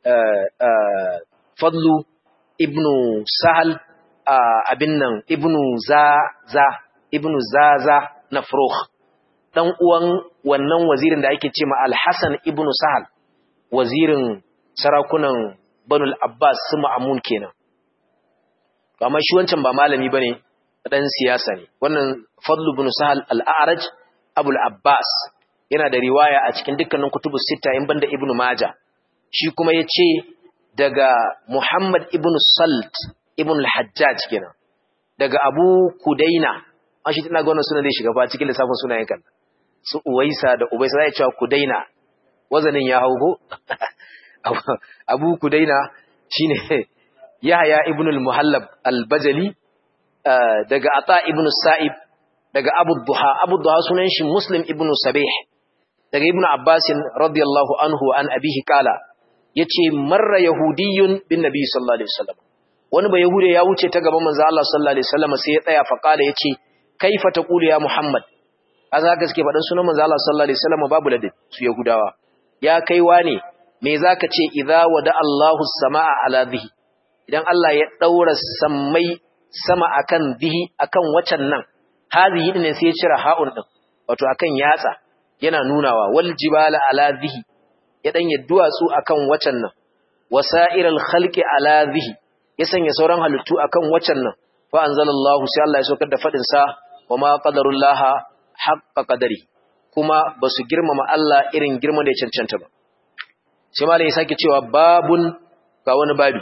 Fadlu ibn Sahal abin nan ibn Zaza ibn Zaza na Furukh dan uwan wannan wazirin da ake cewa Al-Hasan ibn Sahal wazirin sarakunan Banul Abbas su Ma'amun kenan amma shi wancan ba malami bane dan siyasa ne wannan Fadlu ibn Sahal al-A'raj Abul Abbas yana da riwaya a cikin dukkanin kutubus sita in banda Ibn Majah shi kuma yace daga Muhammad ibn Salt ibn al-Hajjaj kenan daga Abu Kudaina an shi tana ga wannan sunan zai shiga fa cikin lissafin sunayen kan su Uwaisa da Ubaisa zai cewa Kudaina wazanin ya haugo Abu Kudaina shine Yahya ibn al-Muhallab al-Bajali daga Ata ibn Sa'ib daga Abu Duha Abu Duha sunan shi Muslim ibn Sabih daga Ibn Abbas radiyallahu anhu an abihi kala yace marra yahudiyyun bin nabi sallallahu alaihi wasallam wani ba yahude ya wuce ta gaban manzo Allah sallallahu alaihi wasallam sai ya tsaya fa kala yace kaifa taqulu ya Muhammad aza gaske fadan sunan manzo Allah sallallahu alaihi wasallam babu ladin su yahudawa ya kaiwa ne me zaka ce idza wada Allahu samaa ala dhihi idan Allah ya daura sammai sama akan dhihi akan wacan nan hadhihi din sai ya cira ha'un din wato akan yatsa yana nunawa wal jibala ala dhihi ya dan duwatsu akan wacan nan wasairal khalqi ala dhihi ya sanya sauran halittu akan wacan nan fa anzalallahu sai Allah ya saukar da fadin sa wama qadarullaha haqqa qadari kuma basu girmama Allah irin girman da ya cancanta ba sai malai ya sake cewa babun ga wani babi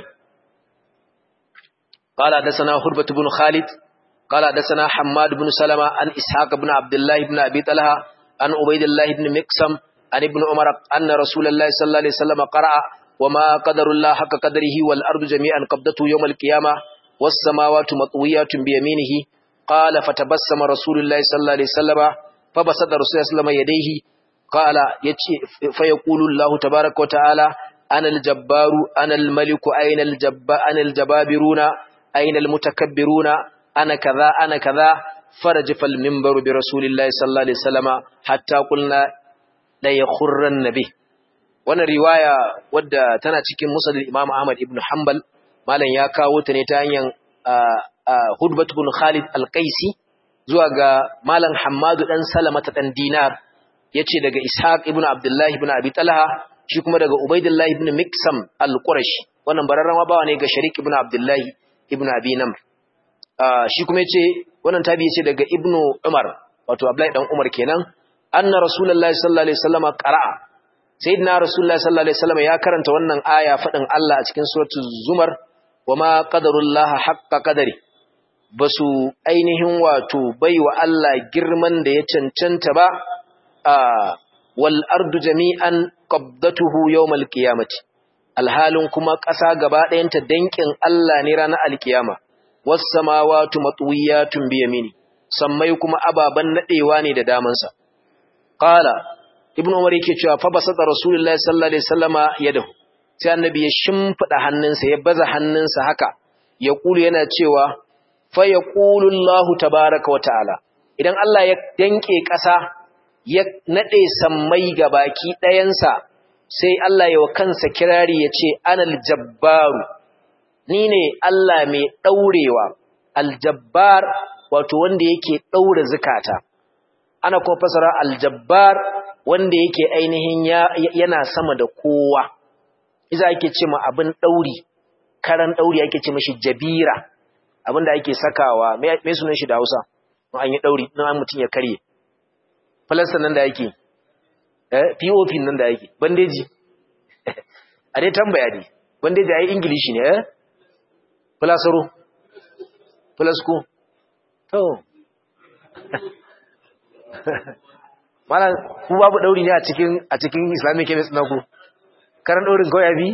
qala dasana hurbatu ibn khalid qala dasana hammad ibn salama an ishaq ibn abdullah ibn abi talha an ubaidillah ibn miksam an ibn umar anna rasulullahi sallallahu alaihi wasallam qara'a wama qadarullah haqqa qadarihi wal ardu jami'an qabdatu yawm al qiyamah was samawati matwiyatun bi yaminihi qala fatabassama rasulullahi sallallahu alaihi wasallam fabasada rasulullahi sallallahu alaihi wasallam yadayhi qala yace fa yaqulu allah tabaaraka wa ta'ala ana al jabbaru ana al maliku ayna al jabba ana al jababiruna ayna al mutakabbiruna ana kaza ana kaza فرجف المنبر برسول الله صلى الله عليه وسلم حتى قلنا لا يخرن به wannan riwaya wadda tana cikin musnad Imam Ahmad ibn Hanbal malam ya kawo ta ne ta hanyar Hudbat ibn Khalid al-Qaisi zuwa ga malam Hammadu dan Salama ta dan Dinar yace daga Ishaq ibn Abdullah ibn Abi Talha shi kuma daga Ubaidillah ibn Miksam al-Qurashi wannan bararran bawa ne ga Sharik ibn Abdullah ibn Abi Namr shi kuma yace wannan tabi yace daga ibnu umar wato abdullahi dan umar kenan anna rasulullahi sallallahu alaihi wasallam qara'a sayyidina rasulullahi sallallahu alaihi wasallam ya karanta wannan aya fadin Allah a cikin suratul zumar wama qadarullaha haqqa qadari basu ainihin wato baiwa Allah girman da ya cancanta ba wal ardu jami'an qabdatuhu yawmal qiyamati alhalin kuma ƙasa gaba ɗayanta dankin Allah ne ranar alkiyama was samawati matwiyatun bi yamini sammai kuma ababan nadewa ne da damansa qala ibn umar yake cewa fa basata rasulullahi sallallahu alaihi wasallama yadahu sai annabi ya shimfida hannunsa ya baza hannunsa haka ya kulu yana cewa fa yaqulu allah tabaaraka wa ta'ala idan Allah ya danke ƙasa ya nade sammai gabaki ɗayansa sai Allah ya wa kansa kirari ya ce anal jabbaru ni ne Allah mai ɗaurewa aljabbar wato wanda yake ɗaure zukata ana kuma fasara aljabbar wanda yake ainihin yana sama da kowa iza ake ce ma abin ɗauri karan ɗauri ake ce mashi jabira abin da ake sakawa mai sunan shi da hausa an yi ɗauri na mutum ya karye falasta nan da yake pop nan da yake bandeji a dai tambaya ne bandeji a yi ingilishi ne eh Filasaro, filasko, to, mana ku babu ɗauri ne a cikin a cikin islamic chemist na ku, karan ɗaurin kawai abi?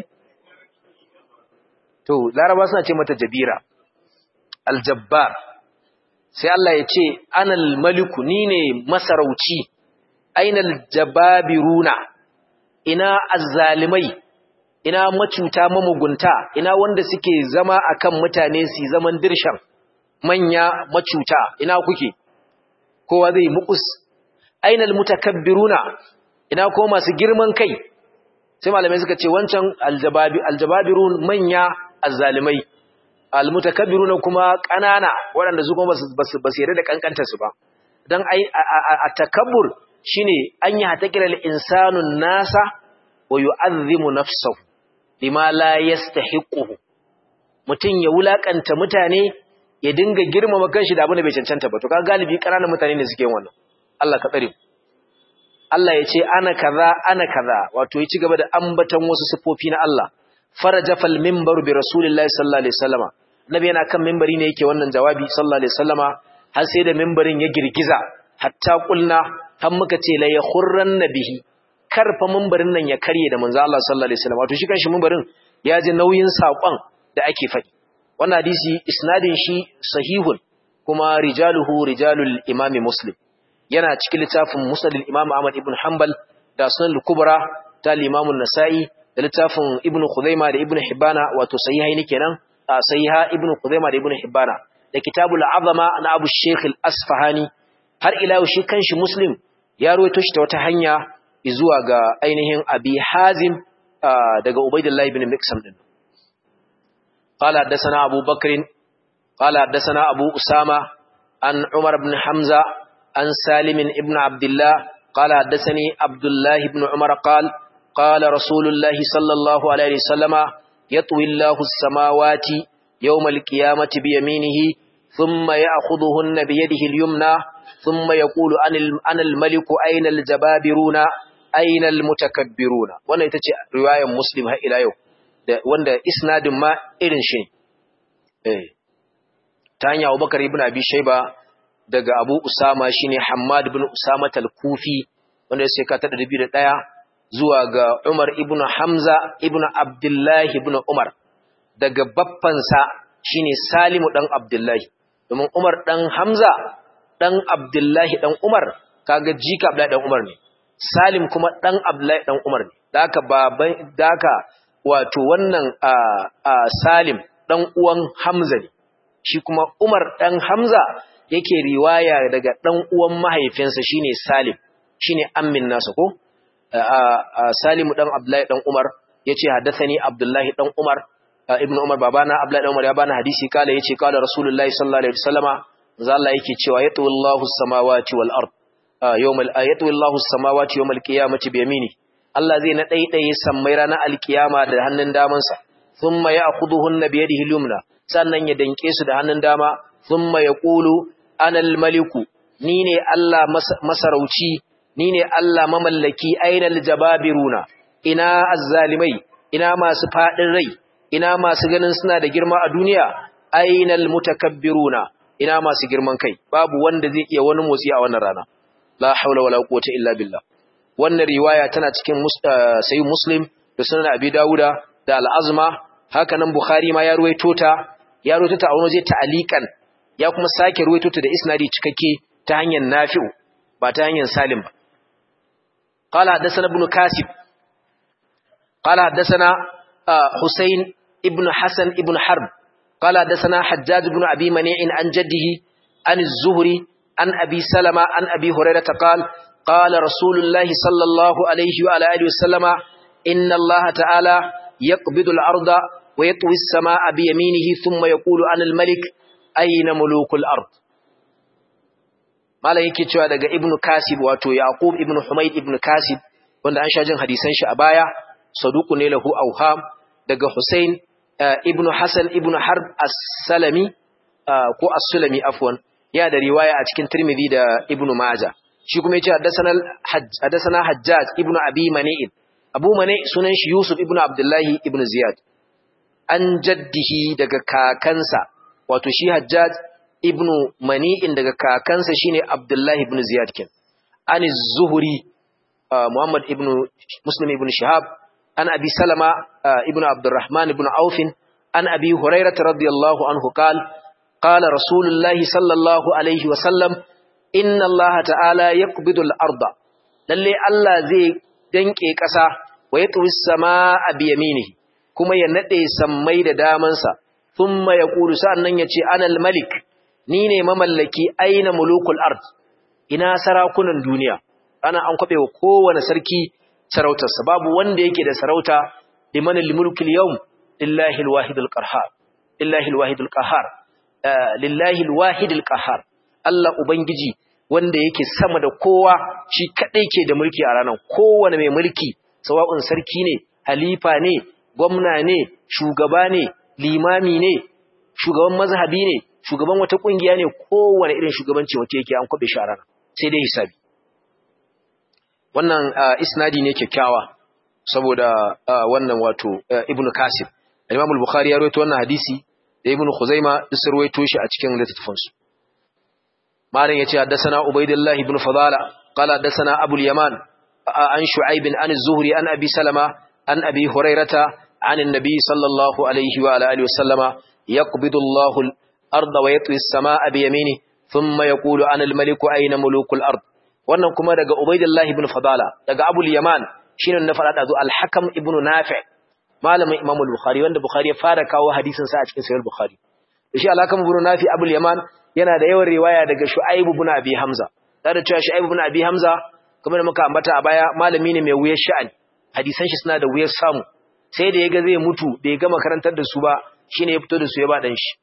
To, laraba suna ce mata jabira, aljabbar, sai Allah ya ce, anal maliku ni ne masarauci, ainal jababiruna, ina azzalimai, ina macuta mamugunta ina wanda suke zama akan mutane su zaman dirshan manya macuta ina kuke kowa zai mukus ainal mutakabbiruna ina ko masu girman kai sai malamai suka ce wancan aljababi aljababirun manya azzalimai almutakabbiruna kuma kanana waɗanda su kuma basu basu yarda da kankantar su ba dan ai a takabbur shine an yi hatakilal insanun nasa wa yu'azzimu nafsahu lima la yastahiquhu mutun ya wulakanta mutane ya dinga girmama kanshi da abin da bai cancanta ba to ka galibi kananan mutane ne suke yin wannan Allah ka tsare Allah ya ce ana kaza ana kaza wato ya ci gaba da ambaton wasu sifofi na Allah faraja fal minbar bi rasulillahi sallallahu alaihi wasallama nabi yana kan minbari ne yake wannan jawabi sallallahu alaihi wasallama har sai da minbarin ya girgiza hatta kulna har muka ce la yakhurran nabihi karfa mimbarin nan ya karye da manzo Allah sallallahu alaihi wasallam wato shi kanshi mimbarin ya ji nauyin sakon da ake faɗi wannan hadisi isnadin shi sahihun kuma rijaluhu rijalul imami muslim yana cikin littafin musnad al-imam Ahmad ibn Hanbal da sunan al-kubra ta al-imam an-nasa'i da littafin ibn Khuzaimah da ibn Hibbana wato sahihaini kenan sahiha ibn Khuzaimah da ibn Hibbana da kitabul azama na Abu Sheikh al-Asfahani har ila shi kanshi muslim ya ruwaito shi ta wata hanya zuwa ga ainihin abi hazim daga ubaidullahi bin miksam din qala haddathana abu bakr qala haddathana abu usama an umar ibn hamza an salim ibn abdullah qala haddathani abdullah ibn umar qala qala rasulullah sallallahu alaihi wasallama yatwi allah as-samawati yawm al-qiyamati bi yaminihi thumma ya'khudhuhunna bi yadihi al-yumna thumma yaqulu ana al-maliku ayna al-jababiruna ainal mutakabbiruna wannan ita ce riwayar muslim har ila yau wanda isnadin ma irin shi eh ta hanya Abubakar ibn Abi Shayba daga Abu Usama shine Hammad ibn Usama al-Kufi wanda sai ka tada 2001 zuwa ga Umar ibn Hamza ibn Abdullah ibn Umar daga baffansa shine Salimu dan Abdullahi domin Umar dan Hamza dan Abdullahi dan Umar kaga jika Abdullahi dan Umar ne Salim kuma ɗan Abdullahi ɗan Umar ne, da aka baban da aka wato wannan a Salim ɗan uwan Hamza ne, shi kuma Umar ɗan Hamza yake riwaya daga ɗan uwan mahaifinsa shine Salim, shine ammin nasa ko? Salimu ɗan Abdullahi ɗan Umar ya ce haddasani Abdullahi ɗan Umar, Ibn Umar babana Abdullahi ɗan Umar ya bani hadisi kala ya ce kala Rasulullahi sallallahu Alaihi wasallama, Allah yake cewa ya tawallahu samawati wal ard. yawmal ayatu wallahu samawati yawmal qiyamati bi yamini Allah zai na daidaye sammai ranar alkiyama da hannun damansa thumma ya'khudhuhunna bi yadihi al-yumna sannan ya danke su da hannun dama thumma yaqulu ana al-maliku ni ne Allah masarauci ni ne Allah mamallaki aina al-jababiruna ina azzalimai ina masu fadin rai ina masu ganin suna da girma a duniya aina al-mutakabbiruna ina masu girman kai babu wanda zai iya wani motsi a wannan rana la haula wala quwwata illa billah wannan riwaya tana cikin sayyid muslim da sunan abi dauda da al-azma haka nan bukhari ma ya ruwaito ta ya ruwaito ta a wani waje ta'alikan ya kuma sake ruwaito ta da isnadi cikakke ta hanyar nafi'u ba ta hanyar salim ba qala hadathana ibn kasib qala hadathana husayn ibn hasan ibn harb qala hadathana hajjaj ibn abi mani'in an jaddihi an az-zuhri an abi salama an abi hurairah qala qala rasulullah sallallahu alayhi wa ala alihi wasallama inna allaha ta'ala yaqbidu al-arda wa yatwi as-samaa'a bi yaminihi thumma yaqulu ana al-malik ayna mulukul ard malam yake cewa daga ibnu kasib wato yaqub ibnu humayd ibnu kasib wanda an sha jin hadisan shi a baya saduqu ne lahu awham daga husain ibnu hasan ibnu harb as-salami ko as-sulami afwan ya da riwaya a cikin tirmidhi da ibnu majah shi kuma yace haddathana haddathana hajjaj ibnu abi mani'in abu mani sunan shi yusuf ibnu abdullahi ibnu ziyad an jaddihi daga kakansa wato shi hajjaj ibnu mani'in daga kakansa shine abdullahi ibn ziyad kin an zuhuri muhammad ibn muslim ibn shihab an abi salama ibn abdurrahman ibn auf an abi hurairah radiyallahu anhu qala qala rasulullah sallallahu alaihi wa sallam inna allaha ta'ala yaqbidu al-arda lalle allah zai danke kasa wa yatwi as-samaa bi yaminihi kuma ya nade sammai da damansa thumma yaqulu sa'annan yace anal malik ni ne mamallaki aina mulukul ard ina sarakunan duniya ana an kwabe wa kowane sarki sarautarsa babu wanda yake da sarauta liman al-mulkul yawm lillahi al-wahid al-qahhar lillahi al-wahid al-qahhar lillahi al-wahid al-qahhar Allah ubangiji wanda yake sama da kowa shi kadai ke da mulki a ranar kowane mai mulki sawa'un sarki ne halifa ne gwamna ne shugaba ne limami ne shugaban mazhabi ne shugaban wata kungiya ne kowane irin shugabanci wata yake an kwabe shara sai dai hisabi wannan isnadi ne kyakkyawa saboda wannan wato ibnu kasib imam al-bukhari ya rawaito wannan hadisi da ibnu khuzaima duk sun rawaito shi a cikin littafin su malam yace haddathana ubaidillah ibn fadala qala haddathana abul yaman an shu'aib an az-zuhri an abi salama an abi hurairata an an-nabi sallallahu alaihi wa alihi wa sallama yaqbidu Allahu الأرض ويطوي السماء بيمينه ثم يقول أنا الملك أين ملوك الأرض wannan kuma daga Ubaidillah ibn Fadala daga Abu Yaman shine na fara da Al-Hakam ibn Nafi' malamin Imam al-Bukhari wanda Bukhari ya fara kawo hadisin sa a cikin Sahih Bukhari shi Al-Hakam ibn Nafi' Abu Yaman yana da yawan riwaya daga Shu'aib ibn Abi Hamza da cewa Shu'aib ibn Abi Hamza kamar da muka ambata a baya malami ne mai wuyar sha'ani hadisan shi suna da wuyar samu sai da yaga zai mutu bai gama karantar da su ba shine ya fito da su ya ba dan shi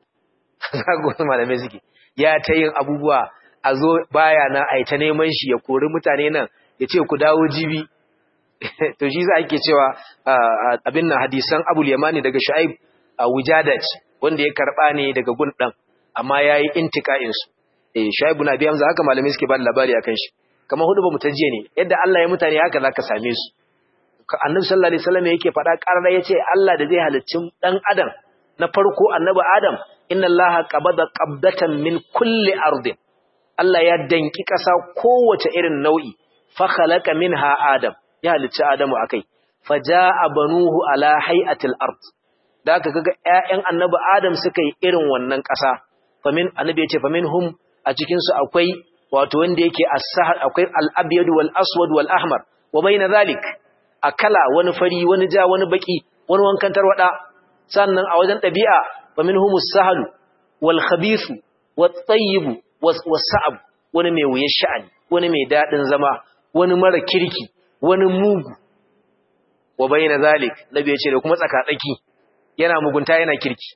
zagon malamai suke ya ta yin abubuwa a zo baya na a ta neman shi ya kori mutane nan ya ce ku dawo jibi to shi za a ke cewa abin nan hadisan abul yamani daga sha'ib a wujadat wanda ya karba ne daga gun ɗan amma ya yi intika'insu eh sha'ib na biyan za haka malamai suke ba da labari a kan shi kamar hudu ba mu jiya ne yadda Allah ya mutane haka za ka same su annabi sallallahu alaihi wasallam yake faɗa ƙarar ya ce Allah da zai halicci ɗan adam na farko annabi adam inna allaha qabada qabdatan min kulli ardin Allah ya danki ƙasa kowace irin nau'i fa khalaqa minha adam ya halicci adamu akai faja'a banuhu ala hay'atil ard da aka kaga ƴaƴan annabi adam suka yi irin wannan ƙasa famin annabi ya ce faminhum a cikin su akwai wato wanda yake as-sahar akwai al-abyad wal aswad wal ahmar wa bayna zalik akala wani fari wani ja wani baki wani wankan tarwada sannan a wajen ɗabi'a wa min humus sahalu wal khabithu wat tayyibu was sa'ab wani mai wuyan sha'ani wani mai daɗin zama wani mara kirki wani mugu wa bayna zalik nabi ya ce da kuma tsakatsaki yana mugunta yana kirki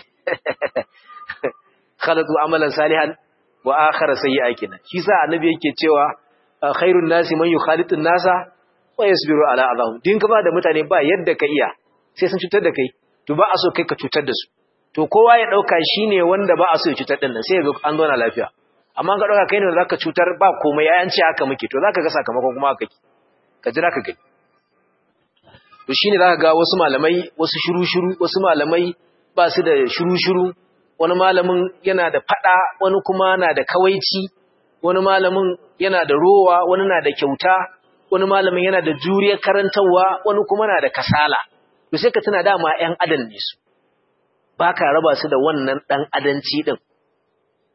khalatu amalan salihan wa akhara sayyi'a kina shi sa annabi yake cewa khairun nasi man yukhalitun nasa wa yasbiru ala adahum din ka ba da mutane ba yadda ka iya sai sun cutar da kai to ba a so kai ka cutar da su to kowa ya dauka shine wanda ba a so ya cutar din nan sai ga an zauna lafiya amma ka dauka kai ne zaka cutar ba komai yayan ce haka muke to zaka ga sakamakon kuma haka ki ka jira ka gani to shine zaka ga wasu malamai wasu shiru shiru wasu malamai ba su da shiru shiru wani malamin yana da fada wani kuma na da kawaici wani malamin yana da rowa wani na da kyauta wani malamin yana da juriyar karantarwa wani kuma na da kasala to sai ka tuna dama ƴan adam ne su baka raba su da wannan dan adanci din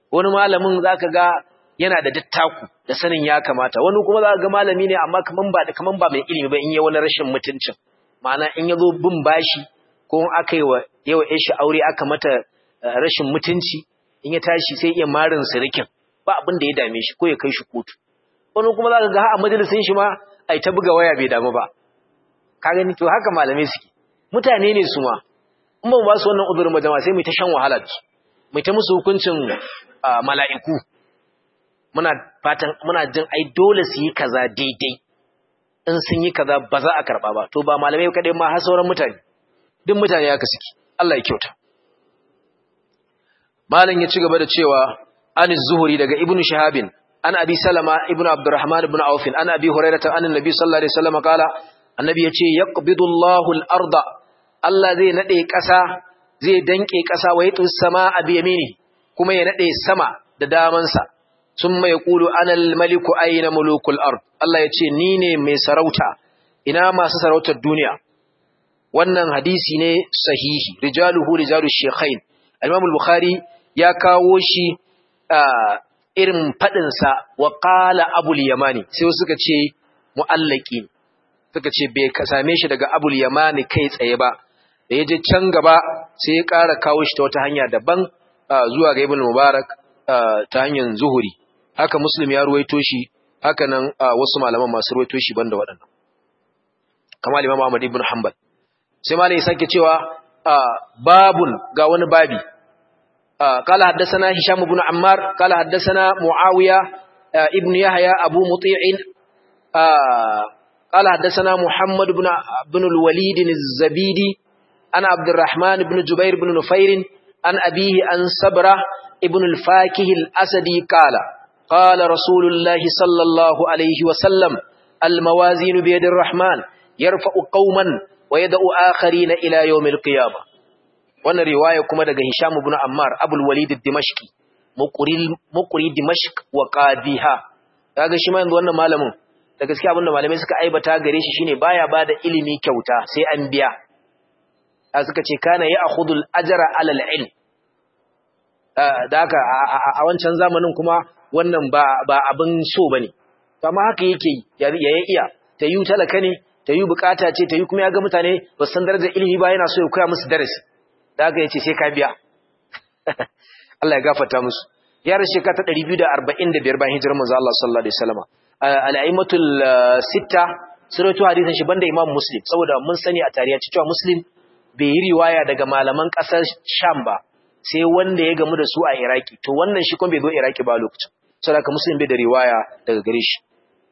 wani malamin zaka ga yana da dattaku da sanin ya kamata wani kuma zaka ga malami ne amma kaman ba kaman ba mai ilimi ba in yi wani rashin mutuncin ma'ana in yazo bin bashi ko aka yi wa yawa shi aure aka mata rashin mutunci in ya tashi sai iya marin sirikin ba abin da ya dame shi ko ya kai shi kotu wani kuma zaka ga a majalisin shi ma ai ta buga waya bai damu ba ka gani to haka malamai suke mutane ne su ma in ba mu ba su wannan uzurin ba jama'a sai mu ta shan wahala da su mu ta musu hukuncin mala'iku muna fatan muna jin ai dole su yi kaza daidai in sun yi kaza ba za a karba ba to ba malamai kadai ma har sauran mutane duk mutane haka suke Allah ya kyauta malam ya ci gaba da cewa an zuhuri daga ibnu shahabin an abi salama ibnu abdurrahman ibn auf an abi hurairah an annabi sallallahu alaihi wasallam kala annabi yace yaqbidu Allahu al-arda Allah zai nade kasa zai danke kasa wa yatu samaa bi yamini kuma ya nade sama da damansa summa yaqulu ana al-maliku ayna mulukul ard Allah yace ni ne mai sarauta ina masu sarautar duniya wannan hadisi ne sahihi rijaluhu rijalush shaykhain al-imam al-bukhari ya kawo shi irin faɗinsa wa ƙala abul yamani sai suka ce mu'allaki suka ce bai same shi daga abul yamani kai tsaye ba da ya je can gaba sai ya ƙara kawo shi ta wata hanya daban zuwa ga ibn mubarak ta hanyar zuhuri haka muslim ya ruwaito shi haka nan wasu malaman masu ruwaito shi banda waɗannan kamar imam ahmad ibn hanbal sai malai ya sake cewa babun ga wani babi قال حدثنا هشام بن عمار قال حدثنا معاوية ابن يحيى أبو مطيع قال حدثنا محمد بن بن الوليد الزبيدي أنا عبد الرحمن بن جبير بن نفير عن أبيه عن صبرة ابن الفاكه الأسدي قال قال رسول الله صلى الله عليه وسلم الموازين بيد الرحمن يرفع قوما ويدعو آخرين إلى يوم القيامة wannan riwaya kuma daga Hisham ibn Ammar Abul Walid ad-Dimashqi muqri Dimashq wa qadiha kaga shi ma yanzu wannan malamin da gaskiya abinda malamai suka aibata gare shi shine baya bada ilimi kyauta sai an biya a suka ce kana ya'khudul ajra ala al-ilm da haka a wancan zamanin kuma wannan ba ba abin so bane amma haka yake ya iya ta yi talaka ne ta yi bukata ce ta yi kuma ya ga mutane ba san darajar ilimi ba yana so ya koya musu darasi da aka yace sai ka biya Allah ya gafarta musu ya rashe ka ta 245 bayan hijirar manzo Allah sallallahu alaihi wasallam al-aimatul sitta suratu hadisin shi banda Imam Muslim saboda mun sani a tarihi cewa Muslim bai yi riwaya daga malaman kasar Sham ba sai wanda ya gamu da su a Iraki to wannan shi kuma bai zo Iraki ba lokacin saboda Muslim bai da riwaya daga gare shi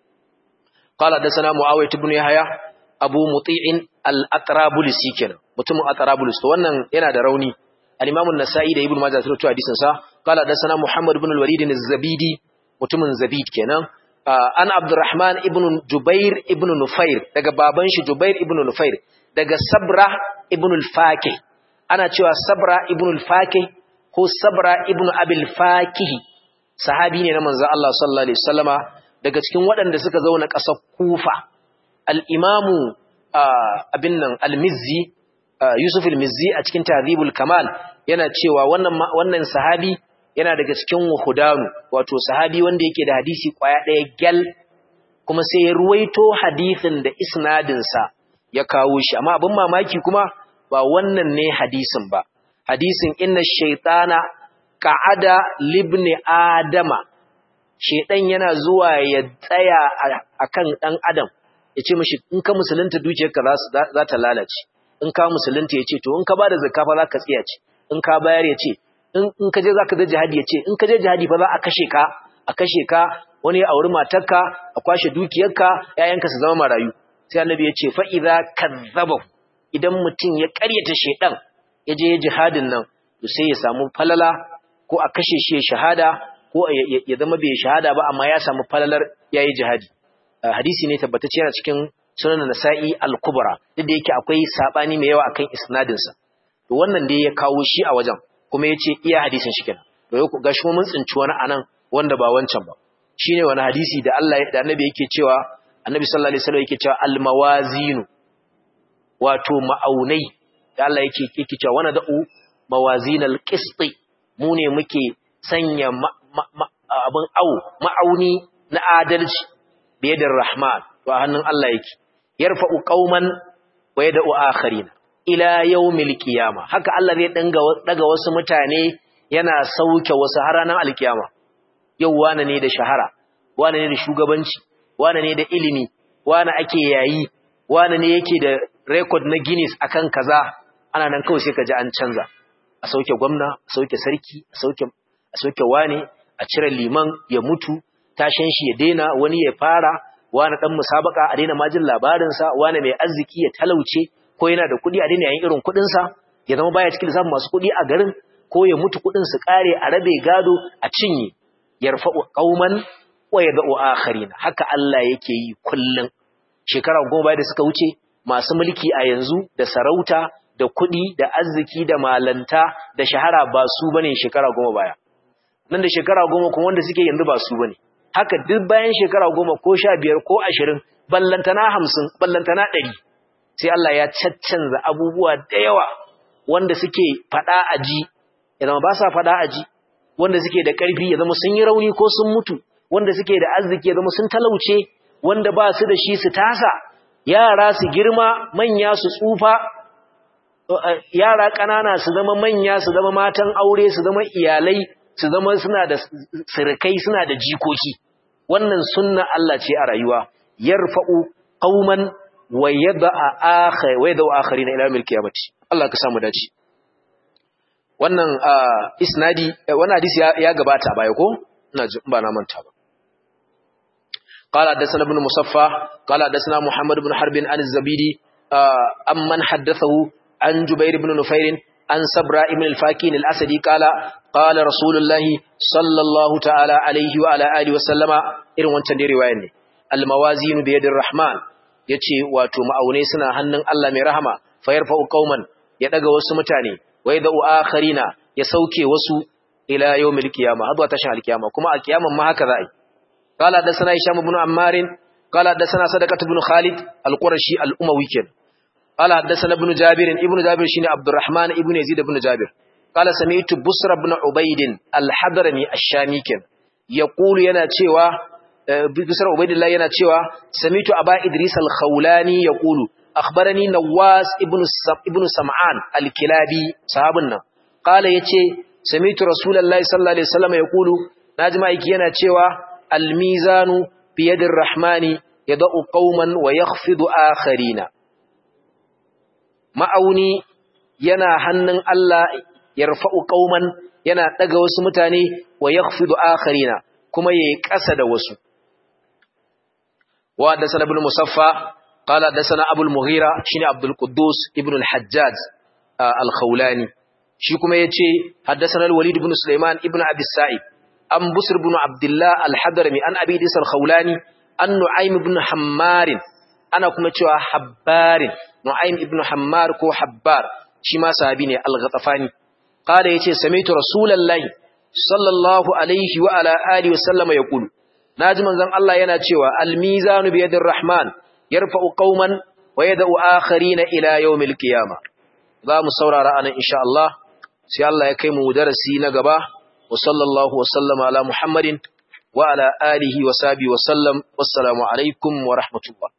قال حدثنا معاويه بن يحيى ابو مطيع الاطرابلسي kenan mutumin atrabulus to wannan yana da rauni al-imam an-nasa'i da ibnu majah sun rawaito hadisin sa qala hadathana muhammad ibn al-walid az-zabidi mutumin zabid kenan an abdurrahman ibn jubair ibn nufair daga baban shi jubair ibn nufair daga sabra ibn al-fakih ana cewa sabra ibn al-fakih ko sabra ibn abil fakih sahabi ne na manzo Allah sallallahu alaihi wasallama daga cikin waɗanda suka zauna ƙasar kufa al-imamu abin nan al-mizzi Yusuf al-Mizzi a cikin Tadhibul Kamal yana cewa wannan wannan sahabi yana daga cikin wahudanu wato sahabi wanda yake da hadisi kwaya ɗaya gyal kuma sai ya ruwaito hadisin da isnadin sa ya kawo shi amma abin mamaki kuma ba wannan ne hadisin ba hadisin inna shaytana qa'ada libni adama shaytan yana zuwa ya tsaya akan dan adam yace mishi in ka musulunta dukiyarka za ta lalace in ka musulunta ya ce to in ka ba da zakka fa za ka tsiya ce in ka bayar ya ce in ka je za ka je jihadi ya ce in ka je jihadi fa za a kashe ka a kashe ka wani ya auri matarka a kwashe dukiyarka ƴaƴanka su zama marayu sai annabi ya ce fa idza kazzabahu idan mutum ya ƙaryata shedan ya je jihadin nan to sai ya samu falala ko a kashe shi ya shahada ko ya zama bai shahada ba amma ya samu falalar yayi jihadi hadisi ne tabbatacce yana cikin sunan nasa'i al-kubra duk da yake akwai sabani mai yawa akan isnadin sa to wannan dai ya kawo shi a wajen kuma yace iya hadisin shi kenan to yau gashi mun tsinci wani anan wanda ba wancan ba shine wani hadisi da Allah da Annabi yake cewa Annabi sallallahu alaihi wasallam yake cewa al-mawazinu wato ma'aunai da Allah yake yake cewa wana da'u mawazinal qisti mu ne muke sanya abin au ma'auni na adalci biyadar rahman to a hannun Allah yake yarfa'u qauman wa yad'u akharina ila yawmil qiyama haka Allah zai danga daga wasu mutane yana sauke wasu har ranar alkiyama yau wane ne da shahara wane ne da shugabanci wane ne da ilimi wane ake yayi wane ne yake da record na Guinness akan kaza ana nan kawai sai ka ji an canza a sauke gwamna a sauke sarki a sauke a sauke wane a cire liman ya mutu tashin shi ya daina wani ya fara wani dan musabaka a daina majin labarin sa wani mai arziki ya talauce ko yana da kuɗi a daina yayin irin kuɗin sa ya zama baya cikin lissafin masu kuɗi a garin ko ya mutu kuɗin su kare a rabe gado a cinye yarfa'u qauman wa yad'u akharin haka Allah yake yi kullun shekara goma da suka wuce masu mulki a yanzu da sarauta da kuɗi da arziki da malanta da shahara ba su bane shekara goma baya nan da shekara goma kuma wanda suke yanzu ba su bane haka duk bayan shekara goma ko sha biyar ko ashirin ballantana hamsin ballantana ɗari sai Allah ya caccanza abubuwa da yawa wanda suke faɗa a ji ya zama ba sa faɗa a ji wanda suke da ƙarfi ya zama sun yi rauni ko sun mutu wanda suke da arziki ya zama sun talauce wanda ba su da shi su tasa yara su girma manya su tsufa yara ƙanana su zama manya su zama matan aure su zama iyalai su zama suna da sirkai suna da jikoki wannan sunna Allah ce a rayuwa yarfa'u qauman wa yad'a akhar wa yad'u akharina ila yawmil qiyamati Allah ka samu dace wannan isnadi wannan hadisi ya gabata baya ko ina ji ba na manta ba قال حدثنا ابن مصفى قال حدثنا محمد بن حرب عن الزبيدي أمن حدثه عن جبير بن نفير عن سبرا ابن الفاكين الأسدي قال قال رسول الله صلى الله تعالى عليه وعلى آله وسلم إرن وانتن دي رواية الموازين بيد الرحمن yace wato ma'aunai suna hannun Allah mai rahama fa yarfa'u qauman ya daga wasu mutane wa yad'u akharina ya sauke wasu ila yawmil qiyama hadwa tashin alqiyama kuma a kiyaman ma haka za'i qala da sana hisham ibn ammar qala da sana sadaqat ibn khalid al-qurashi al-umawi ken قال حدثنا ابن جابر ابن جابر شيني عبد الرحمن ابن يزيد بن جابر قال سمعت بصر بن عبيد الحضرمي الشامي كان يقول yana cewa بصر عبيد الله yana cewa sami'tu aba idris al-khawlani yaqulu akhbarani nawas ibn ibn sam'an al-kilabi sahabun nan qala yace sami'tu rasulullahi sallallahu alaihi wasallam yaqulu naji maiki yana cewa al-mizanu bi yadir rahmani yad'u qauman wa yakhfidu akharina ma'auni yana hannun Allah yarfa'u qauman yana daga wasu mutane wa yakhfidu akharina kuma yayi ƙasa da wasu wa da sana ibn musaffa qala da sana abul mughira shine abdul quddus ibn al hajjaj al khawlani shi kuma yace haddathana al walid ibn sulaiman ibn abi sa'id an busr ibn abdullah al hadrami an abi dis al khawlani an nu'aym ibn hammar ana kuma cewa habbarin Nu'aym ibn Hammar ko Habbar shi ma sahabi ne al-Ghatafani kada yace sami'tu Rasulullahi sallallahu alaihi wa ala alihi wa sallama yaqulu naji manzon Allah yana cewa al-mizanu bi yadir rahman yarfa'u qauman wa yad'u akharina ila yawmil qiyamah za mu saurara anan insha Allah sai Allah ya kai mu darasi na gaba wa sallallahu wa sallama ala Muhammadin wa ala alihi wa sahbihi wa sallam wassalamu alaikum wa rahmatullah